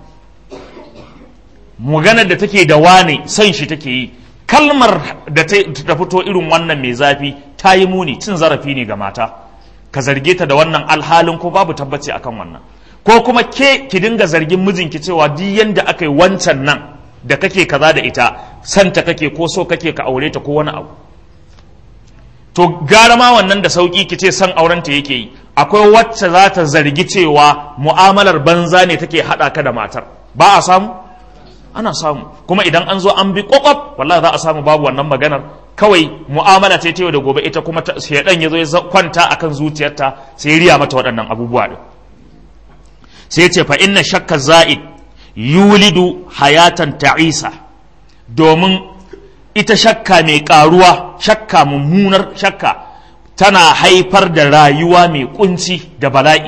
maganar da take da wane son shi take yi kalmar da ta fito irin wannan mai zafi ta yi muni cin zarafi ne ga mata ka zarge ta da wannan alhalin ko babu tabbaci akan wannan ko kuma ke ki dinga zargin mijinki cewa duk yanda aka yi wancan nan da kake kaza da ita santa kake ko so kake ka aure ta ko wani abu to gara ma wannan da sauki ki ce san aurenta yake yi akwai wacce za ta zargi cewa mu'amalar banza ne take haɗa ka da matar ba a samu ana samu kuma idan an zo an bi kwakwaf wallahi za a samu babu wannan maganar kawai mu'amala ce ta yau da gobe ita kuma shaidan ya zo ya kwanta akan zuciyarta sai ya riya mata waɗannan abubuwa din sai ce fa inna shakka za'id yulidu hayatan ta'isa domin ita shakka mai karuwa shakka mummunar shakka tana haifar da rayuwa mai kunci da bala'i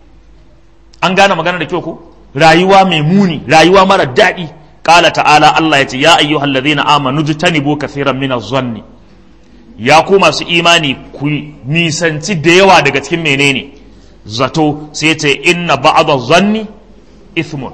an gane magana da kyau ko rayuwa mai muni rayuwa mara daɗi ƙala ta'ala Allah ya ce ya ayyuhal ladhina amanu jtanibu kathiran min az-zanni ya ku masu imani ku nisanci da yawa daga cikin menene zato sai ya ce inna ba'dha zanni ithmun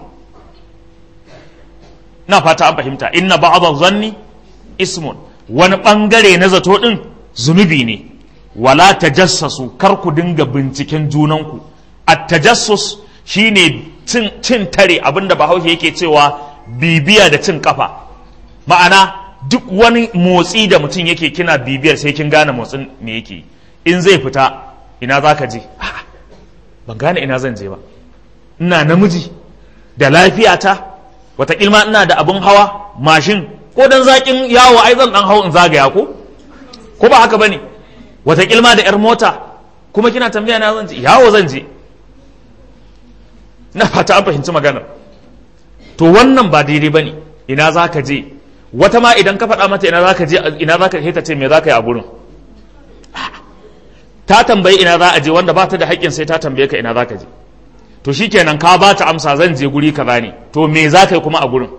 na fata an fahimta inna ba'dha zanni ismun wani bangare na zato din zunubi ne wala tajassasu kar ku dinga binciken junanku at-tajassus shine cin cin tare abinda bahaushe yake cewa bibiya da cin kafa ma'ana duk wani motsi da mutum yake kina bibiyar sai kin gane motsin me yake in zai fita ina za ka je ban gane ina zan je ba ina namiji da lafiyata wataƙilma ina da abin hawa mashin ko dan zaƙin yawo ai zan dan hau in zagaya ko ko ba haka bane wataƙilma da 'yar mota kuma kina tambaya na zan je yawo zan je na fata an fahimci maganar to wannan ba daidai bane ina za ka je wata ma idan ka faɗa mata ina za ka je ina za ka ta ce me za ka yi a gurin ta tambayi ina za a je wanda ba ta da haƙƙin sai ta tambaye ka ina za ka je to shikenan ka ba ta amsa zan je guri kaza ne to me za ka yi kuma a gurin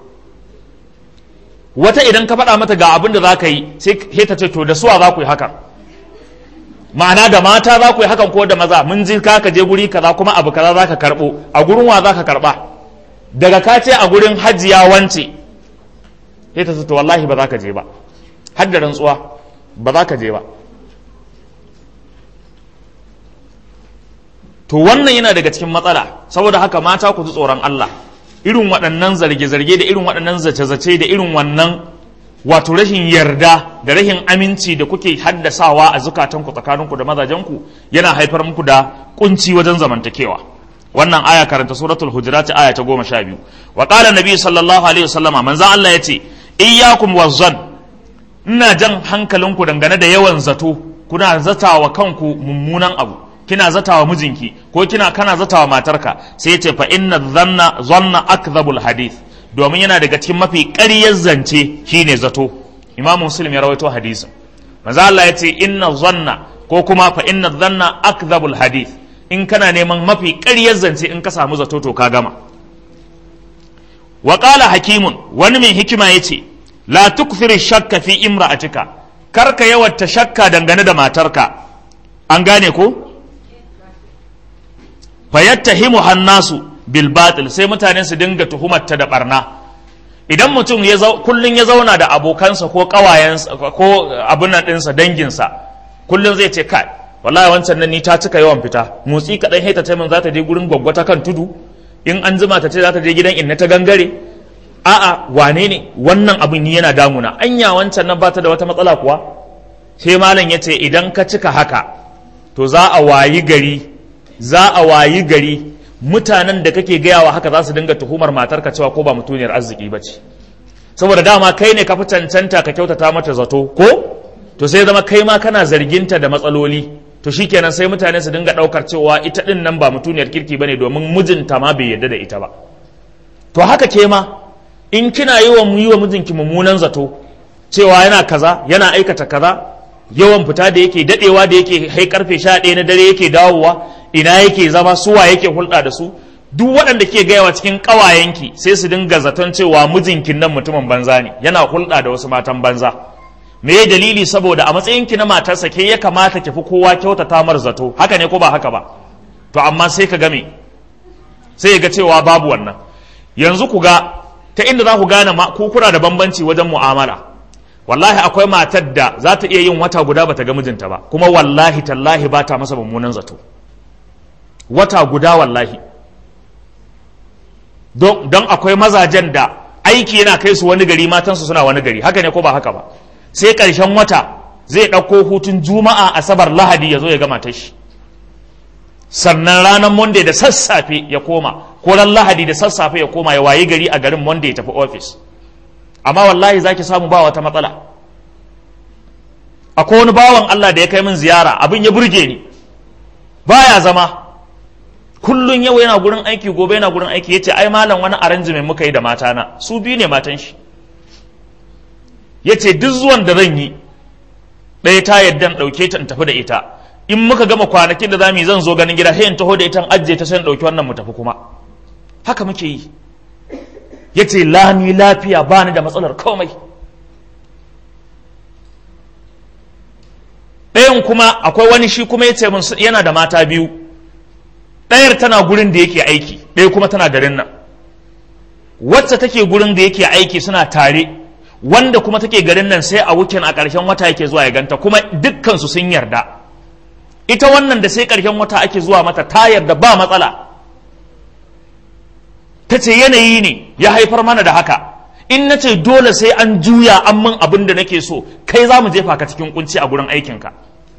wata idan ka faɗa mata ga abin da za ka yi sai ta ce to da suwa za ku yi hakan ma'ana da mata za ku yi hakan ko da maza mun ji ka ka je guri kaza kuma abu kaza za ka karɓo a gurin wa za ka karɓa daga ka ce a gurin hajiya wance sai ta ce to wallahi ba za ka je ba har da rantsuwa ba za ka je ba to wannan yana daga cikin matsala saboda haka mata ku ji tsoron Allah irin waɗannan zarge-zarge da irin waɗannan zace-zace da irin wannan wato rashin yarda da rashin aminci da kuke haddasawa a zukatanku tsakaninku da mazajenku yana haifar muku da kunci wajen zamantakewa wannan aya karanta suratul hujurat aya ta goma sha biyu wa qala nabi sallallahu alaihi wasallama manzo Allah yace iyyakum wazzan ina jan hankalinku dangane da yawan zato kuna zatawa kanku mummunan abu kina zatawa mijinki ko kina kana zatawa matarka sai yace fa inna dhanna zanna akdhabul hadith domin yana daga cikin mafi ƙaryar zance shine zato imamu muslim ya rawaito hadisin manzo Allah yace inna zanna ko kuma fa inna dhanna akdhabul hadith in kana neman mafi ƙaryar zance in ka samu zato to ka gama wa qala hakimun wani mai hikima yace la tukthir shakka fi imra'atika karka yawatta shakka dangane da matarka an gane ko fayattahimu hannasu bil batil sai mutane su dinga tuhumarta da barna idan mutum ya kullun ya zauna da abokansa ko kawayensa ko abun nan dinsa danginsa kullun zai ce kai wallahi wancan nan ni ta cika yawan fita motsi kadan heta ta min za ta je gurin gwaggwata kan tudu in an zuma ta ce za ta je gidan inna ta gangare a'a wane ne wannan abin ni yana damuna anya wancan nan bata da wata matsala kuwa sai malam ya ce idan ka cika haka to za a wayi gari za a wayi gari mutanen da kake gayawa haka za su dinga tuhumar matarka cewa ko ba mutuniyar arziki ba ce saboda dama kai ne ka fi cancanta ka kyautata mata zato ko to sai zama kai ma kana zarginta da matsaloli to shikenan sai mutane su dinga daukar cewa ita din nan ba mutuniyar kirki bane domin mijinta ma bai yarda da ita ba to haka ke ma in kina yi wa yi wa mijinki mummunan zato cewa yana kaza yana aikata kaza yawan fita da yake dadewa da yake hai karfe sha ɗaya na dare yake dawowa ina yake zama suwa yake hulɗa da su duk waɗanda ke gayawa cikin ƙawayenki sai su dinga zaton cewa mijinkin nan mutumin banza ne yana hulɗa da wasu matan banza me ya dalili saboda a matsayinki na matarsa ke ya kamata ki fi kowa kyautata mar zato haka ne ko ba haka ba to amma sai ka game sai ga cewa babu wannan yanzu ku ga ta inda za ku gane ku kuna da bambanci wajen mu'amala wallahi akwai matar da za ta iya yin wata guda bata ga mijinta ba kuma wallahi tallahi ba ta masa mummunan zato wata guda wallahi don akwai mazajen da aiki yana kai su wani gari matansu suna wani gari haka ne ko ba haka ba sai ƙarshen wata zai ɗauko hutun juma'a asabar lahadi ya zo ya gama ta shi sannan ranar monday da sassafe ya koma ko ran lahadi da sassafe ya koma ya wayi gari a garin monday ya tafi ofis amma wallahi zaki samu ba wata matsala akwai wani bawan allah da ya kai min ziyara abin ya burge ni baya zama kullun yau yana gurin aiki gobe yana gurin aiki yace ai malam wani arrangement muka yi da matana su biyu ne matan shi yace duk zuwan da zan yi ɗaya ta yadda in ɗauke ta in tafi da ita in muka gama kwanakin da za mu yi zan zo ganin gida sai in taho da ita in ajiye ta sai in ɗauki wannan mu tafi kuma haka muke yi yace lami lafiya ba ni da matsalar komai ɗayan kuma akwai wani shi kuma yace mun yana da mata biyu ɗayar tana gurin da yake aiki ɗaya kuma tana garin nan wacce take gurin da yake aiki suna tare wanda kuma take garin nan sai a wukin a ƙarshen wata yake zuwa ya ganta kuma dukkansu sun yarda ita wannan da sai ƙarshen wata ake zuwa mata ta yarda ba matsala ta ce yanayi ne ya haifar mana da haka in na ce dole sai an juya an min abin da nake so kai za mu jefa ka cikin kunci a gurin aikinka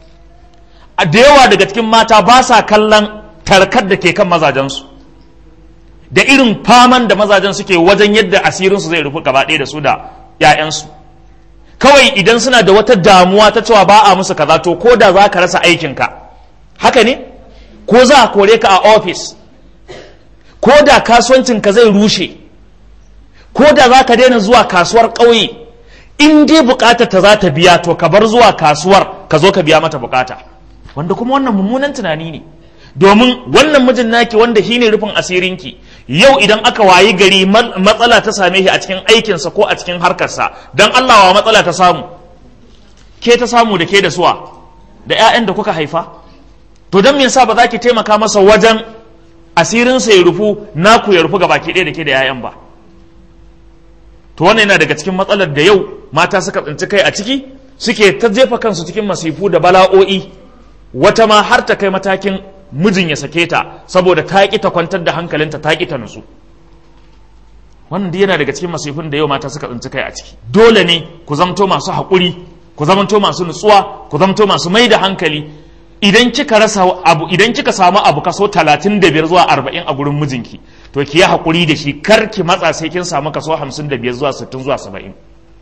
a da yawa daga cikin mata ba sa kallon tarkar da ke kan mazajensu da irin faman da mazajen suke wajen yadda asirinsu zai rufu gaba ɗaya da su da 'ya'yansu kawai idan suna da wata damuwa ta cewa ba a musu kaza to ko da za ka rasa aikinka haka ne ko za a kore ka a ofis ko da kasuwancinka zai rushe ko da za ka daina zuwa kasuwar ƙauye in dai bukatar ta za ta biya to ka bar zuwa kasuwar ka zo ka biya mata bukata wanda kuma wannan mummunan tunani ne domin wannan mijin naki wanda shine rufin asirinki yau idan aka wayi gari matsala ta same shi a cikin aikinsa ko a cikin harkarsa don Allah wa matsala ta samu ke ta samu da ke da suwa da 'ya'yan da kuka haifa to don me yasa ba za ki taimaka masa wajen asirinsa ya rufu naku ya rufu ga baki ɗaya da ke da 'ya'yan ba to wannan yana daga cikin matsalar da yau mata suka tsinci kai a ciki suke ta jefa kansu cikin masifu da bala'o'i wata ma har ta kai matakin mijin ya sake ta saboda ta ƙi ta kwantar da hankalinta ta ƙi ta nutsu wannan yana daga cikin masifin da yau mata suka tsinci kai a ciki dole ne ku zamto masu haƙuri ku zamto masu nutsuwa ku zamto masu mai da hankali idan kika rasa abu idan kika samu abu kaso talatin da biyar zuwa arba'in a gurin mijinki to ki yi haƙuri da shi kar ki matsa sai kin samu kaso hamsin da biyar zuwa sittin zuwa saba'in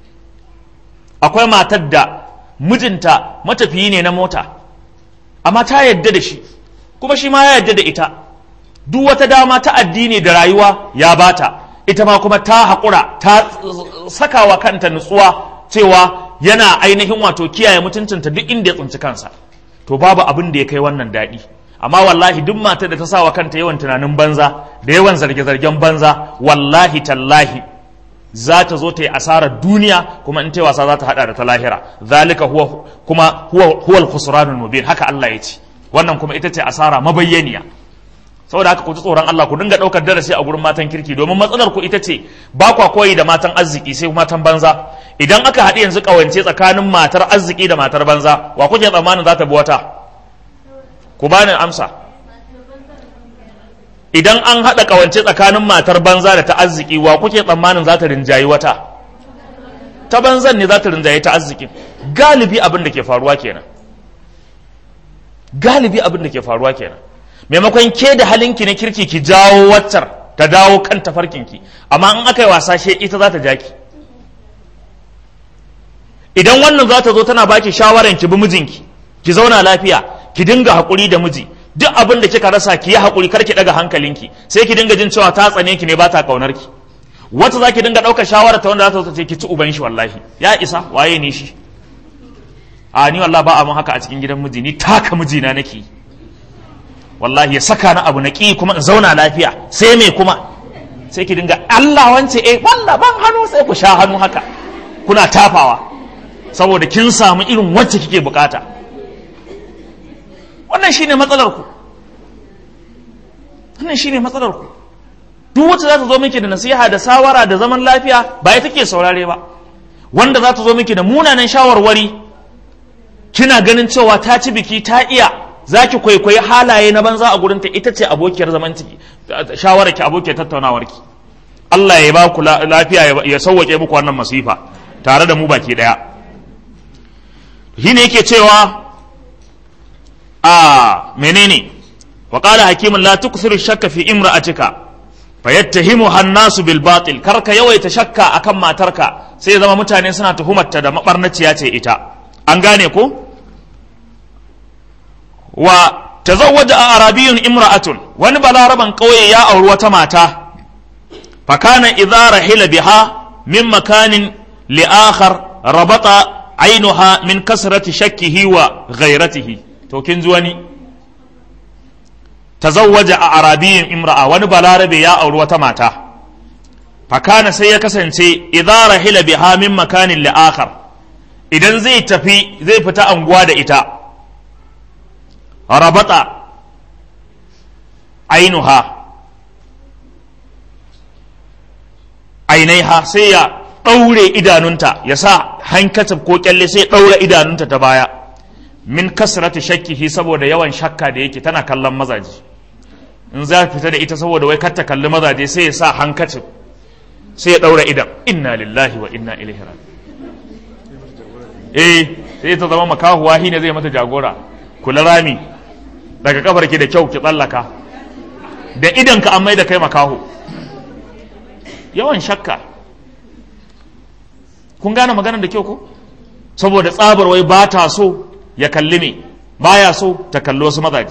akwai matar da mijinta matafiyi ne na mota amma ta yadda da shi kuma shi ma ya yadda da ita duk wata dama ta addini da rayuwa ya bata ita ma kuma ta haƙura ta sakawa kanta nutsuwa cewa yana ainihin wato kiyaye mutuncinta duk inda ya tsinci kansa to babu abin da ya kai wannan daɗi amma wallahi duk matar da ta sawa kanta yawan tunanin banza da yawan zarge-zargen banza wallahi tallahi za ta zo ta yi asarar duniya kuma in ta wasa za ta hada da ta lahira zalika huwa kuma huwa huwal khusranul mubin haka Allah ya ce wannan kuma ita ce asara mabayyaniya saboda haka ku ji tsoron Allah ku dinga daukar darasi a gurin matan kirki domin matsalar ku ita ce ba kwa koyi da matan arziki sai matan banza idan aka haɗu yanzu kawance tsakanin matar arziki da matar banza wa kuke tsammanin za ta bi wata ku bani amsa idan an haɗa ƙawance tsakanin matar banza da ta arziki wa kuke tsammanin za ta rinjayi wata ta banzan ne za ta rinjayi ta arziki galibi abin da ke faruwa kenan galibi abin da ke faruwa kenan maimakon ke da halinki na kirki ki jawo waccar ta dawo kan tafarkinki amma in aka yi wasa she ita za ta ja ki idan wannan za ta zo tana baki shawaran ki bi mijinki ki zauna lafiya ki dinga haƙuri da miji duk abin da kika rasa ki yi haƙuri kar ki daga hankalinki sai ki dinga jin cewa ta tsane ki ne ba ta kaunar ki wata za ki dinga ɗaukar shawara ta wanda za ta ce ki ci uban shi wallahi ya isa waye ne shi a ni wallahi ba a mun haka a cikin gidan miji ni taka mijina nake wallahi ya saka na abu na ƙi kuma in zauna lafiya sai me kuma sai ki dinga Allah wance eh wallah ban hannu sai ku sha hannu haka kuna tafawa saboda kin samu irin wacce kike bukata wannan shine matsalar ku wannan shine matsalar ku duk wacce za ta zo miki da nasiha da sawara da zaman lafiya ba ita take saurare ba wanda za ta zo miki da munanan shawarwari kina ganin cewa ta ci biki ta iya za ki kwaikwayi halaye na banza a gurinta ita ce abokiyar zaman ciki shawarar ki abokiyar tattaunawar ki Allah ya ba ku lafiya ya sauwake muku wannan masifa tare da mu baki daya shine yake cewa a menene wa qala hakimun la tukthiru shakka fi imra'atika fayattahimuha an-nasu bil batil karka yawaita shakka akan matarka sai ya zama mutane suna tuhumarta da mabarnaciya ce ita an gane ko wa tazawwaja arabiyun imra'atun wani balaraban kauye ya auri wata mata fakana idza rahila biha min makanin li akhar rabata ainuha min kasrati shakkihi wa ghairatihi to kin ji wani tazawwaja a arabiyin imra'a wani balarabe ya auri wata mata fakana sai ya kasance idza rahila biha min makanin li akhar idan zai tafi zai fita anguwa da ita rabata ainuha ainaiha sai ya ɗaure idanunta ya sa hankacin ko kyalle sai ɗaure idanunta ta baya min kasrati shakkihi saboda yawan shakka da yake tana kallon mazaje in za fita da ita saboda wai kar ta kalli mazaje sai ya sa hankacin sai ya daura idan inna lillahi wa inna ilaihi raji eh sai ta zama makahuwa shi ne zai mata jagora kula rami daga kafar ki da kyau ki tsallaka da idan ka an mai da kai makaho yawan shakka kun gane maganar da kyau ko saboda tsabar wai ba ta so ya kalli me baya so ta kalli wasu mazaji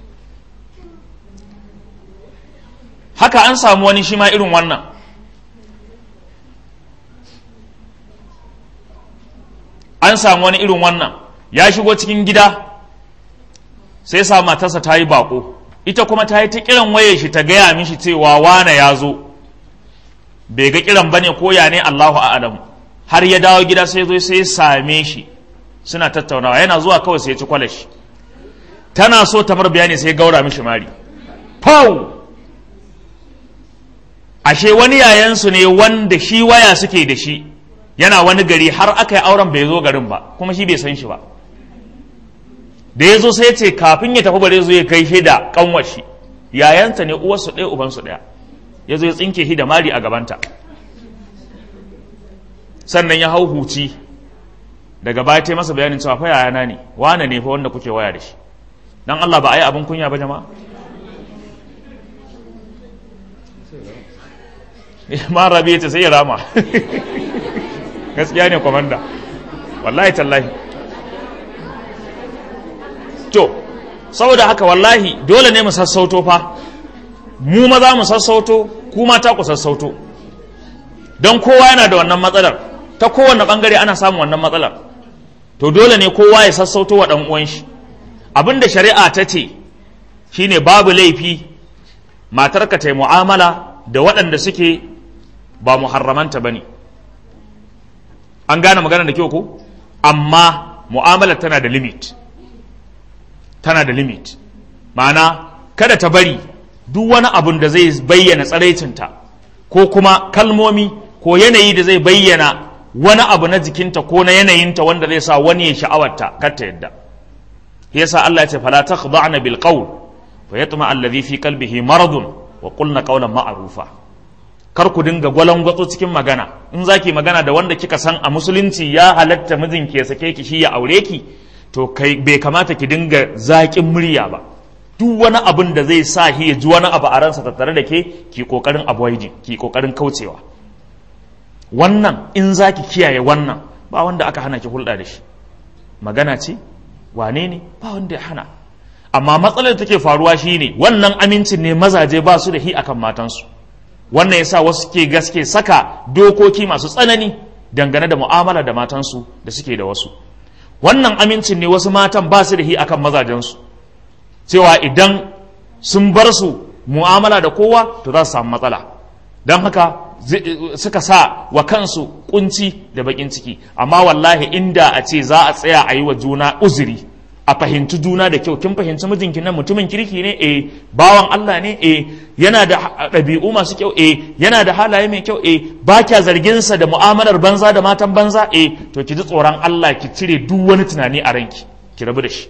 haka an samu wani shi ma irin wannan an samu wani irin wannan ya shigo cikin gida sai sa matarsa ta yi bako ita kuma ta yi ta kiran waye shi ta gaya mishi cewa wane ya zo bai ga kiran bane ko ya ne Allahu a'lamu har ya dawo gida sai zo sai same shi suna tattaunawa yana zuwa kawai sai ya ci kwalashi tana so ta mar bayani sai gaura mishi mari pau ashe wani yayansu ne wanda shi waya suke da shi yana wani gari har aka yi auren bai zo garin ba kuma shi bai san shi ba da ya zo sai ce kafin ya tafi bare zo ya kai shi da kanwashi yayanta ne uwarsu ɗaya ubansu ɗaya ya zo ya tsinke shi da mari a gabanta sannan ya hau huci daga baya ta masa bayanin cewa fa yayana ne wane ne fa wanda kuke waya da shi dan Allah ba a yi abin kunya ba jama'a ma rabi ya ce sai ya rama gaskiya ne kwamanda wallahi tallahi to saboda haka wallahi dole ne mu sassauto fa mu maza mu sassauto ku mata ku sassauto don kowa yana da wannan matsalar ta kowane bangare ana samun wannan matsalar to dole ne kowa ya sassauto wa dan uwan shi abinda shari'a ta ce shine babu laifi matarka ta yi mu'amala da waɗanda suke ba muharramanta ba ne an gane magana da kyau ko amma mu'amalar tana da limit tana da limit ma'ana kada ta bari duk wani abun da zai bayyana tsaraicinta ko kuma kalmomi ko yanayi da zai bayyana wani abu na jikinta ko na yanayinta wanda zai sa wani ya sha'awarta kar ta yadda yasa Allah ya ce fala takhda'na bil qawl fa yatma alladhi fi qalbihi maradun wa qulna qawlan ma'rufa kar ku dinga gwalangwatso cikin magana in zaki magana da wanda kika san a musulunci ya halatta mijinki ya sake ki shi ya aure ki to kai bai kamata ki dinga zaƙin murya ba duk wani abin da zai sa shi ya ji wani abu a ransa tattare da ke ki kokarin avoiding ki kokarin kaucewa wannan in zaki kiyaye wannan ba wanda aka hana ki hulɗa da shi magana ce wane ne ba wanda ya hana amma matsalar da take faruwa shine wannan amincin ne mazaje ba su da hi akan matansu wannan yasa wasu ke gaske saka dokoki masu tsanani dangane da mu'amala da matansu da suke da wasu wannan amincin ne wasu matan ba su da hi akan mazajensu cewa idan sun bar su mu'amala da kowa to za su samu matsala don haka suka sa wa kansu kunci da bakin ciki amma wallahi inda a ce za a tsaya a yi wa juna uzuri a fahimci juna da kyau kin fahimci mijinki nan mutumin kirki ne eh bawan Allah ne eh yana da ɗabi'u masu kyau eh yana da halaye mai kyau eh ba kya zargin sa da mu'amalar banza da matan banza eh to ki ji tsoron Allah ki cire duk wani tunani a ranki ki rabu da shi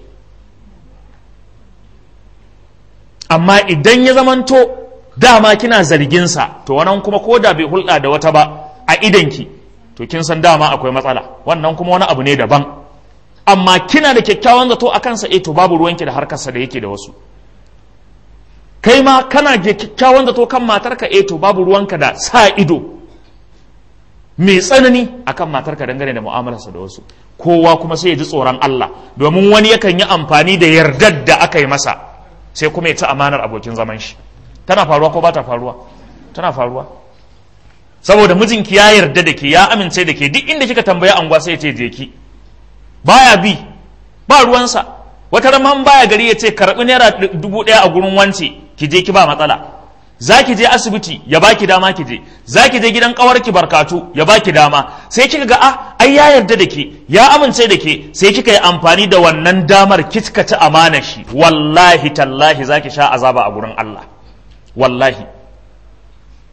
amma idan ya zamanto dama kina zargin sa to wannan kuma ko da bai hulɗa da wata ba a idanki to kin san dama akwai matsala wannan kuma wani abu ne daban amma kina da kyakkyawan zato a kansa eh to babu ruwanki da harkarsa da yake da wasu kai ma kana da kyakkyawan zato kan matarka eh to babu ruwanka da sa ido mai tsanani akan matarka dangane da mu'amalarsa da wasu kowa kuma sai ya ji tsoron Allah domin wani yakan yi amfani da yardar da aka yi masa sai kuma ya ci amanar abokin zaman shi tana faruwa ko ba ta faruwa tana faruwa saboda mijinki ya yarda da ke ya amince da ke duk inda kika tambaya anguwa sai ya ce je ki baya bi ba ruwansa wata raman baya gari ya ce karɓi naira dubu ɗaya a gurin wance ki je ki ba matsala za ki je asibiti ya baki dama ki je za ki je gidan ƙawarki barkatu ya baki dama sai kika ga ah ai ya yarda da ke ya amince da ke sai kika yi amfani da wannan damar kika ci amana shi wallahi tallahi za ki sha azaba a gurin Allah wallahi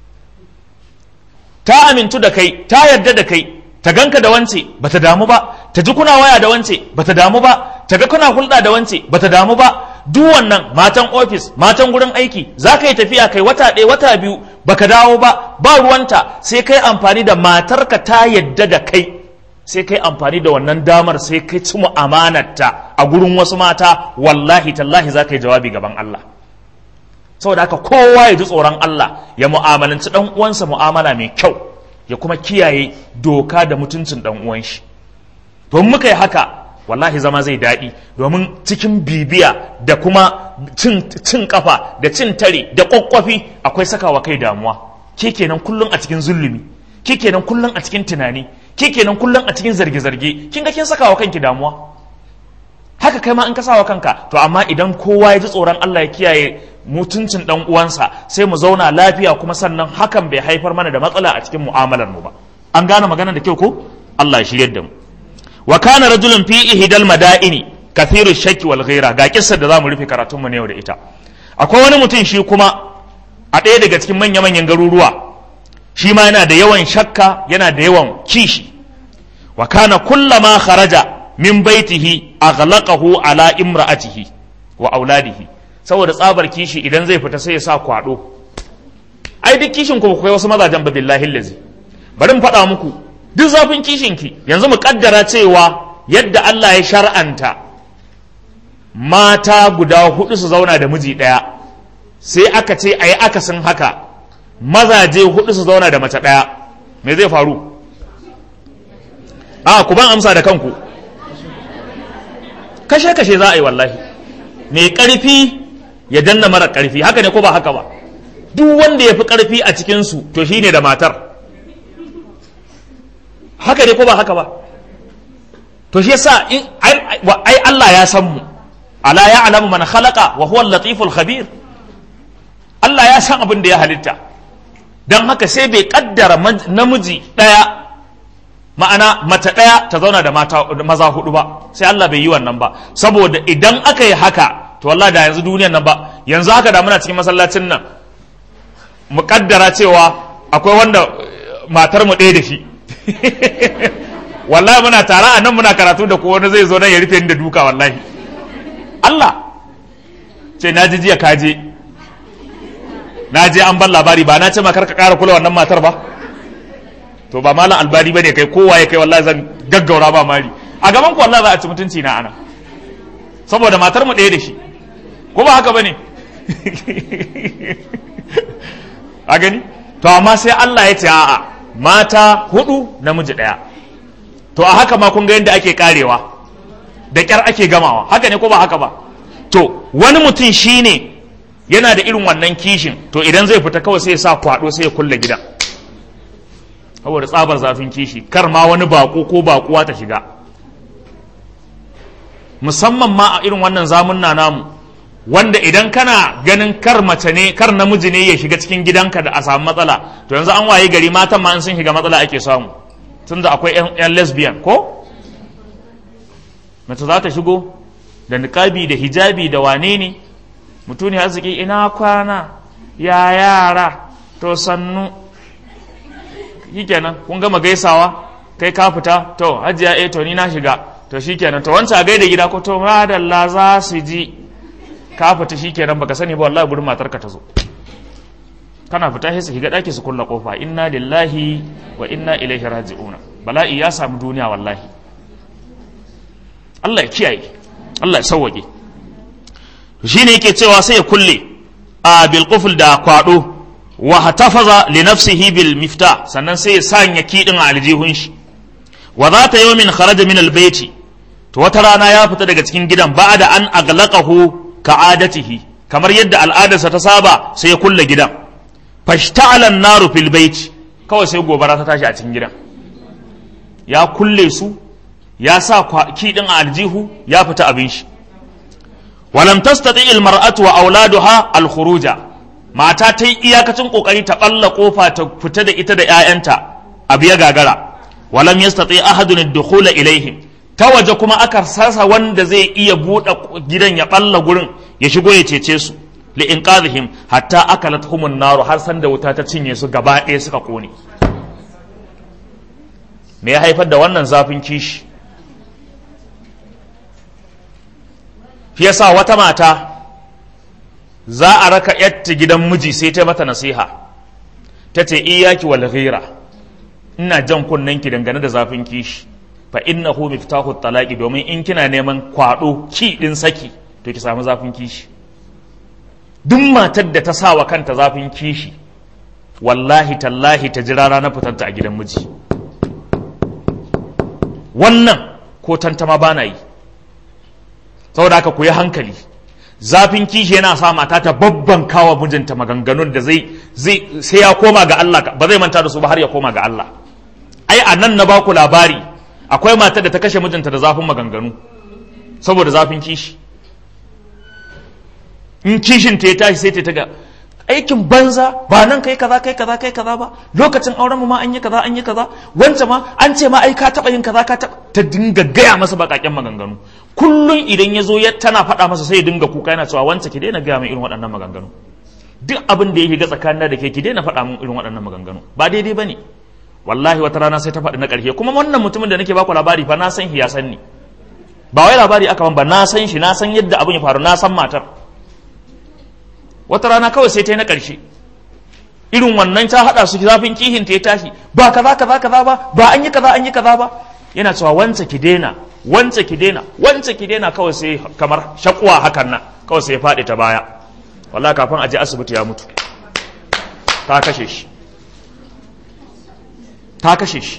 ta amintu da kai ta yarda da kai ta ganka da wance bata damu ba ta ji kuna waya da wance bata damu ba ta ga kuna hulɗa da wance bata damu ba duk wannan matan ofis matan gurin aiki za ka yi tafiya kai wata ɗaya wata biyu baka dawo ba ba ruwanta sai kai amfani da matarka ta yadda da kai sai kai amfani da wannan damar sai kai ci amanarta a gurin wasu mata wallahi tallahi za ka yi jawabi gaban Allah saboda haka kowa ya ji tsoron Allah ya mu'amalanci dan uwansa mu'amala mai kyau ya kuma kiyaye doka da mutuncin dan uwan shi don muka yi haka wallahi zama zai daɗi domin cikin bibiya da kuma cin, cin kafa da cin tare da kwakwafi akwai sakawa kai damuwa ke kenan kullum a cikin zulumi ke kenan kullum a cikin tunani ke kenan kullum a cikin zarge-zarge kin ga kin sakawa kanki damuwa haka kai ma in ka sawa kanka to amma idan kowa ya ji tsoron Allah ya kiyaye mutuncin dan uwansa sai mu zauna lafiya kuma sannan hakan bai haifar mana da matsala a cikin mu'amalar mu ba an gane magana da kyau ko Allah ya shiryar da mu wa kana rajulun fi ihdal madaini kathiru shakki wal ghaira ga kissar da zamu rufe karatun mu ne yau da ita akwai wani mutum shi kuma a ɗaya daga cikin manya-manyan garuruwa shi ma yana da yawan shakka yana da yawan kishi wa kana kullama kharaja min baitihi aghlaqahu ala imra'atihi wa auladihi saboda tsabar kishi idan zai fita sai ya sa kwado ai duk kishin ku kai wasu mazajen ba billahi lazi bari mu faɗa muku duk zafin kishin ki yanzu mu kaddara cewa yadda Allah ya shar'anta mata guda hudu su zauna da miji ɗaya sai aka ce ayi akasin haka mazaje hudu su zauna da mace ɗaya me zai faru a ku ban amsa da kanku kashe-kashe za a yi wallahi mai ƙarfi ya danna mara ƙarfi haka ne ko ba haka ba duk wanda ya fi ƙarfi a cikinsu to shi ne da matar haka ne ko ba haka ba to shi yasa in ai Allah ya san mu ala ya alamu man khalaqa wa huwa latiful khabir Allah ya san abin da ya halitta don haka sai bai kaddara namiji ɗaya ma'ana mace ɗaya ta zauna da maza hudu ba sai Allah bai yi wannan ba saboda idan aka yi haka to wallahi da yanzu duniyan nan ba yanzu haka da muna cikin masallacin nan mu kaddara cewa akwai wanda matar mu ɗaya da shi wallahi muna tare a nan muna karatu da ko wani zai zo nan ya rufe ni da duka wallahi Allah ce na ji jiya kaje na je an ban labari ba na ce ma kar ka ƙara kula wannan matar ba to ba malam albani bane kai kowa ya kai wallahi zan gaggaura ba mari a gaban ku wallahi za a ci mutunci na ana saboda matar mu ɗaya da shi ko ba haka bane a gani to amma sai Allah ya ce a'a mata hudu namiji ɗaya to a haka ma kun ga yadda ake karewa da kyar ake gamawa haka ne ko ba haka ba to wani mutum shine yana da irin wannan kishin to idan zai fita kawai sai ya sa kwado sai ya kulle gidan saboda tsabar zafin kishi kar ma wani bako ko bakuwa ta shiga musamman ma a irin wannan zamunna namu wanda idan kana ganin kar mace ne kar namiji ne ya shiga cikin gidanka da a samu matsala to yanzu an waye gari matan ma in sun shiga matsala ake samu tunda akwai yan lesbian ko mace za ta shigo da niqabi da hijabi da wane ne mutune arziki ina kwana ya yara to sannu shikenan kun gama gaisawa kai ka fita to hajiya eh to ni na shiga to shikenan to wancan a gaida gida ko to madalla za su ji ka fita shikenan baka sani ba wallahi gurin matarka ta zo kana fita sai su shiga daki su kulla kofa inna lillahi wa inna ilaihi raji'una bala'i ya samu duniya wallahi Allah ya kiyaye Allah ya sauwage shine yake cewa sai ya kulle a bil qufl da kwado wa hatafaza li nafsihi bil mifta sannan sai ya sanya kidin a aljihun shi wa zata yawmin kharaja min al baiti to wata rana ya fita daga cikin gidan ba'da an aglaqahu ka'adatihi kamar yadda al'adarsa ta saba sai ya kulle gidan fashta'ala an-naru fil baiti kawai sai gobara ta tashi a cikin gidan ya kulle su ya sa kidin a aljihu ya fita abin shi walam tastati al mar'atu wa auladuha al khuruja mata ta yi iyakacin kokari ta balla kofa ta fita da ita da 'ya'yanta abu ya gagara walam yastati ahadun ad-dukhula ilaihim ta waje kuma aka sasa wanda zai iya buɗe gidan ya balla gurin ya shigo ya cece su li inqadhihim hatta akalat humun naru har san da wuta ta cinye su gaba ɗaya suka kone me ya haifar da wannan zafin kishi shi yasa wata mata za a raka yatta gidan miji sai ta mata nasiha ta ce iyaki wal ghira ina jan kunnen ki dangane da zafin kishi fa innahu miftahu talaqi domin in kina neman kwado ki din saki to ki samu zafin kishi duk matar da ta sa wa kanta zafin kishi wallahi tallahi ta jira ranar fitanta a gidan miji wannan ko tantama ba na yi saboda haka ku yi hankali zafin kishi yana sa mata ta babban kawa mijinta maganganun da zai zai sai ya koma ga Allah ba zai manta da su ba har ya koma ga Allah ai a nan na baku labari akwai matar da ta kashe mijinta da zafin maganganu saboda zafin kishi in kishin ta ya tashi sai ta ga aikin banza ba nan kai kaza kai kaza kai kaza ba lokacin auren mu ma an yi kaza an yi kaza wancan ma an ce ma ai ka taba yin kaza ka taba ta dinga gaya masa bakaken maganganu kullun idan ya zo ya tana faɗa masa sai ya dinga kuka yana cewa wancan ki daina gaya min irin waɗannan maganganu duk abin da ya shiga tsakanin da ke ki daina faɗa min irin waɗannan maganganu ba daidai bane wallahi wata rana sai ta faɗi na ƙarshe kuma wannan mutumin da nake baku labari fa na san shi ya san ni ba wai labari aka ban ba na san shi na san yadda abin ya faru na san matar wata rana kawai sai ta yi na ƙarshe irin wannan ta haɗa su zafin kihin ta ya tashi ba kaza kaza kaza ba ba an yi kaza an yi kaza ba yana cewa wance ki daina wance ki daina wance ki daina kawai sai kamar shakuwa hakan nan kawai sai ya faɗi ta baya wallahi kafin a je asibiti ya mutu ta kashe shi ta kashe shi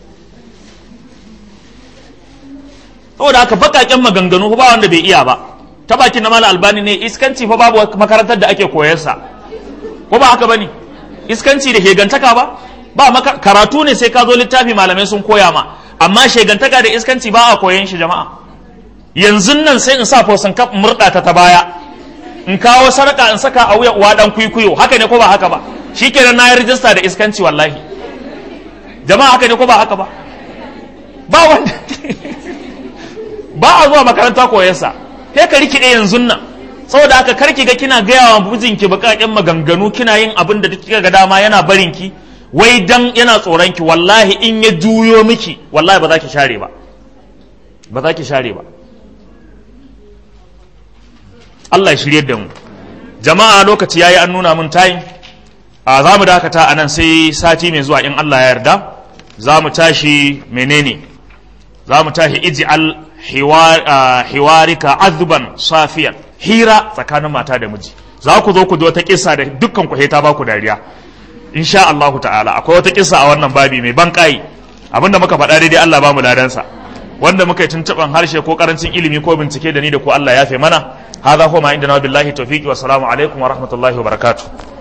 saboda haka baƙaƙen maganganu ba wanda bai iya ba ta bakin na mala albani ne iskanci fa babu makarantar da ake koyarsa ko ba haka bane iskanci da shegantaka ba ba karatu ne sai ka zo littafi malamai sun koya ma amma shegantaka da iskanci ba a koyan shi jama'a yanzu nan sai in sa fosan kaf murda ta ta baya in kawo sarka in saka a wuya uwa dan kuikuyo haka ne ko ba haka ba shikenan na yi rijista da iskanci wallahi jama'a haka ne ko ba haka ba ba wanda ba a zuwa makaranta koyarsa sai ka rikide yanzu nan saboda haka karki ga kina gaya wa mijinki bakaƙen maganganu kina yin abin da kika ga dama yana barin ki wai dan yana tsoron ki wallahi in ya juyo miki wallahi ba za ki share ba ba za ki share ba Allah ya shirye da mu jama'a lokaci yayi an nuna mun tayin a za mu dakata a nan sai sati mai zuwa in Allah ya yarda za mu tashi menene za mu tashi ij'al hiwarika azban safiyan hira tsakanin mata da miji za ku zo ku ji wata kissa da dukkan ku ta ba ku dariya insha Allahu ta'ala akwai wata kissa a wannan babi mai ban kai abinda muka faɗa daidai Allah ba mu ladansa wanda muka yi tuntuɓan harshe ko karancin ilimi ko bincike da ni da ku Allah ya fe mana hadha huwa ma inda na billahi tawfiqi wa salamu alaikum wa rahmatullahi wa barakatuh